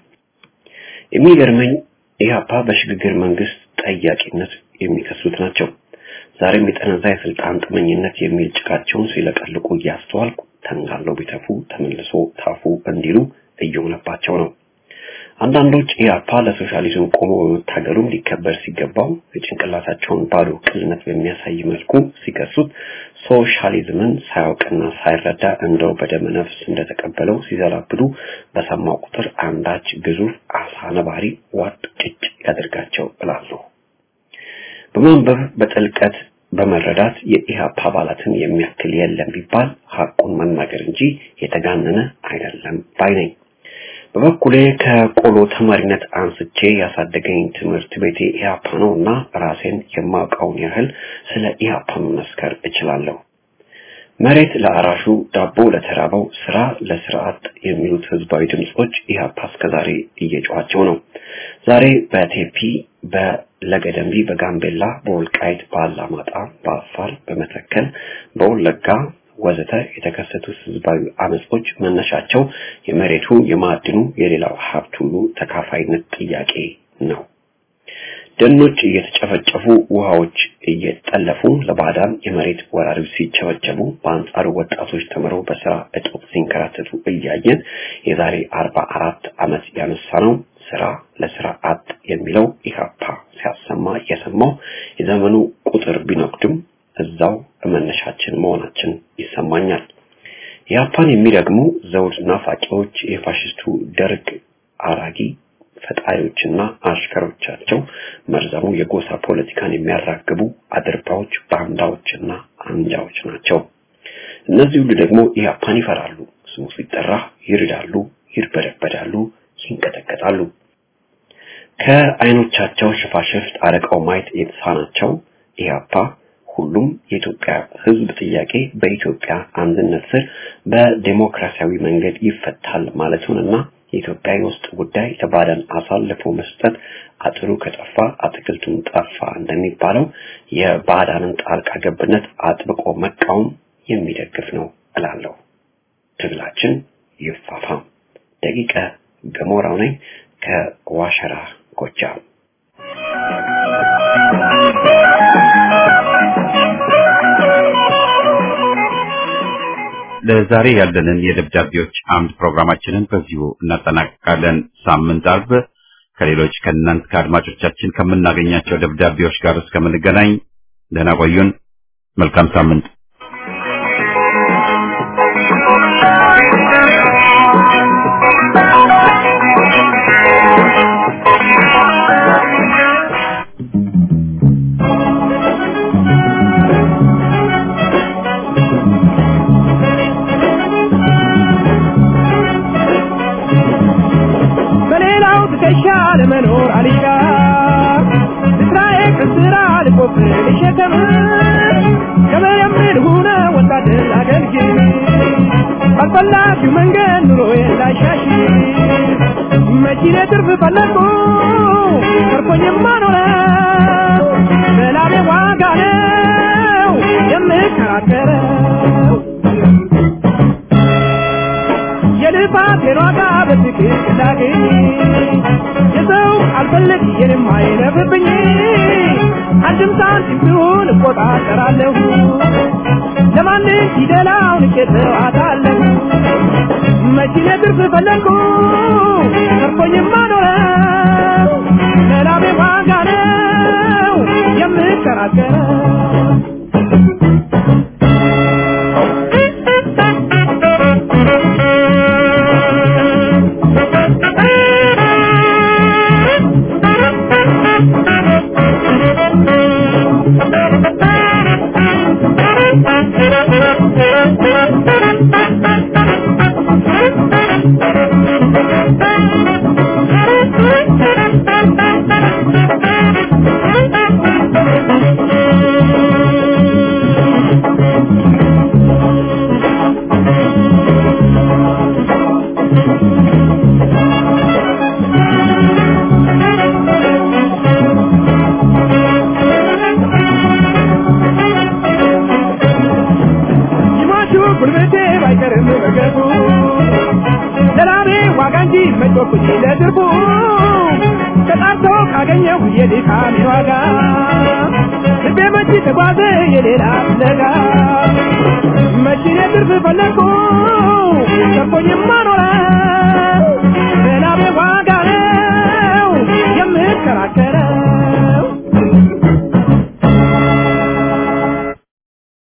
Speaker 5: የሚገርመኝ ኢህአፓ በሽግግር መንግስት ጠያቂነት የሚከሱት ናቸው። ዛሬም የጠነዛ የስልጣን ጥመኝነት የሚል ጭቃቸውን ሲለቀልቁ እያስተዋልኩ ተንጋለው ቢተፉ ተመልሶ ታፉ እንዲሉ እየሆነባቸው ነው። አንዳንዶች ኢህአፓ ለሶሻሊዝም ቆሞ በመታገሉም ሊከበር ሲገባው የጭንቅላታቸውን ባዶ ቅልነት በሚያሳይ መልኩ ሲከሱት ሶሻሊዝምን ሳያውቅና ሳይረዳ እንደው በደመ ነፍስ እንደተቀበለው ሲዘላብዱ በሰማው ቁጥር አንዳች ግዙፍ አሳ ነባሪ ዋጥ ጭጭ ያደርጋቸው እላለሁ። በማንበብ በጥልቀት በመረዳት የኢህአፓ አባላትን የሚያክል የለም ቢባል ሐቁን መናገር እንጂ የተጋነነ አይደለም ባይ ነኝ። በበኩሌ ከቆሎ ተማሪነት አንስቼ ያሳደገኝ ትምህርት ቤቴ ኢህአፓ ነው እና ራሴን የማውቀውን ያህል ስለ ኢህአፓ መመስከር እችላለሁ። መሬት ለአራሹ፣ ዳቦ ለተራበው፣ ስራ ለስርዓት የሚሉት ህዝባዊ ድምጾች ኢህአፓ እስከዛሬ እየጮኋቸው ነው። ዛሬ በቴፒ በለገደምቢ፣ በጋምቤላ፣ በወልቃይት፣ በአላማጣ፣ በአፋር፣ በመተከል፣ በወለጋ ወዘተ የተከሰቱት ህዝባዊ አመጾች መነሻቸው የመሬቱ፣ የማዕድኑ፣ የሌላው ሀብት ሁሉ ተካፋይነት ጥያቄ ነው። ደኖች እየተጨፈጨፉ ውሃዎች እየጠለፉ ለባዕዳን የመሬት ወራሪዎች ሲቸበቸቡ በአንጻሩ ወጣቶች ተምረው በስራ እጦት ሲንከራተቱ እያየን የዛሬ አርባ አራት ዓመት ያነሳ ነው ስራ ለስራ አጥ የሚለው ኢህአፓ ሲያሰማ የሰማው የዘመኑ ቁጥር ቢነቅድም እዛው መነሻችን መሆናችን ይሰማኛል። ኢህአፓን የሚረግሙ ዘውድ ናፋቂዎች የፋሽስቱ ደርግ አራጊ ፈጣሪዎችና አሽከሮቻቸው መርዘሙ የጎሳ ፖለቲካን የሚያራግቡ አድርባዎች፣ ባንዳዎችና አንጃዎች ናቸው። እነዚህ ሁሉ ደግሞ ኢህአፓን ይፈራሉ። ስሙ ሲጠራ ይርዳሉ፣ ይርበደበዳሉ፣ ይንቀጠቀጣሉ። ከአይኖቻቸው ሽፋሽፍት አረቀው ማየት የተሳናቸው ኢህአፓ ሁሉም የኢትዮጵያ ሕዝብ ጥያቄ በኢትዮጵያ አንድነት ስር በዴሞክራሲያዊ መንገድ ይፈታል ማለቱንና የኢትዮጵያ የውስጥ ጉዳይ ለባዕዳን አሳልፎ መስጠት አጥሩ ከጠፋ አትክልቱን ጠፋ እንደሚባለው የባዕዳንን ጣልቃ ገብነት አጥብቆ መቃወም የሚደግፍ ነው እላለሁ። ትግላችን ይፋፋም። ደቂቀ ገሞራው ነኝ ከዋሸራ ጎጃም።
Speaker 1: ለዛሬ ያለንን የደብዳቤዎች አምድ ፕሮግራማችንን በዚሁ እናጠናቅቃለን። ሳምንት አርብ ከሌሎች ከእናንት ከአድማጮቻችን ከምናገኛቸው ደብዳቤዎች ጋር እስከምንገናኝ ደህና ቆዩን። መልካም ሳምንት።
Speaker 3: በሌላው ትከሻ ለመኖር አልሻ ስራዬ ከስራ ልቆፍር ልሸከም ከመየምር ሁነ ወታደር አገልግል ባልፈላጊው መንገድ ኑሮዬ ላሻሽ መኪኔ ትርፍ ፈለግኩ ተርፎኝማ ኖረው በላቤ ዋጋ ነው የምከራከረው የልፋቴን ዋጋ በትክክል እንዳገኝ የሰው አልፈልግ የኔም አይለፍብኝ አንድም ሳንቲም ቢሆን እቆጣጠራለሁ ለማንም ፊደላው ንቄተው አታለሁ መኪኔ ትርፍ ፈለግኩ ተርፎኝማ ኖረው ለላቤ ዋጋ ነው የምከራከረው ይሟቹ ጉልበቴ ባይቀርም በገቡ ለላቤ ዋጋ እንጂ መጮኩኝ ለድርቡ ተጣርቶ ካገኘሁ የድካሜ ዋጋ ልቤ መቼ ተጓዘ የሌላ ፍለጋ መቼ ትርፍ ፈለግኩ ተርፎኝማ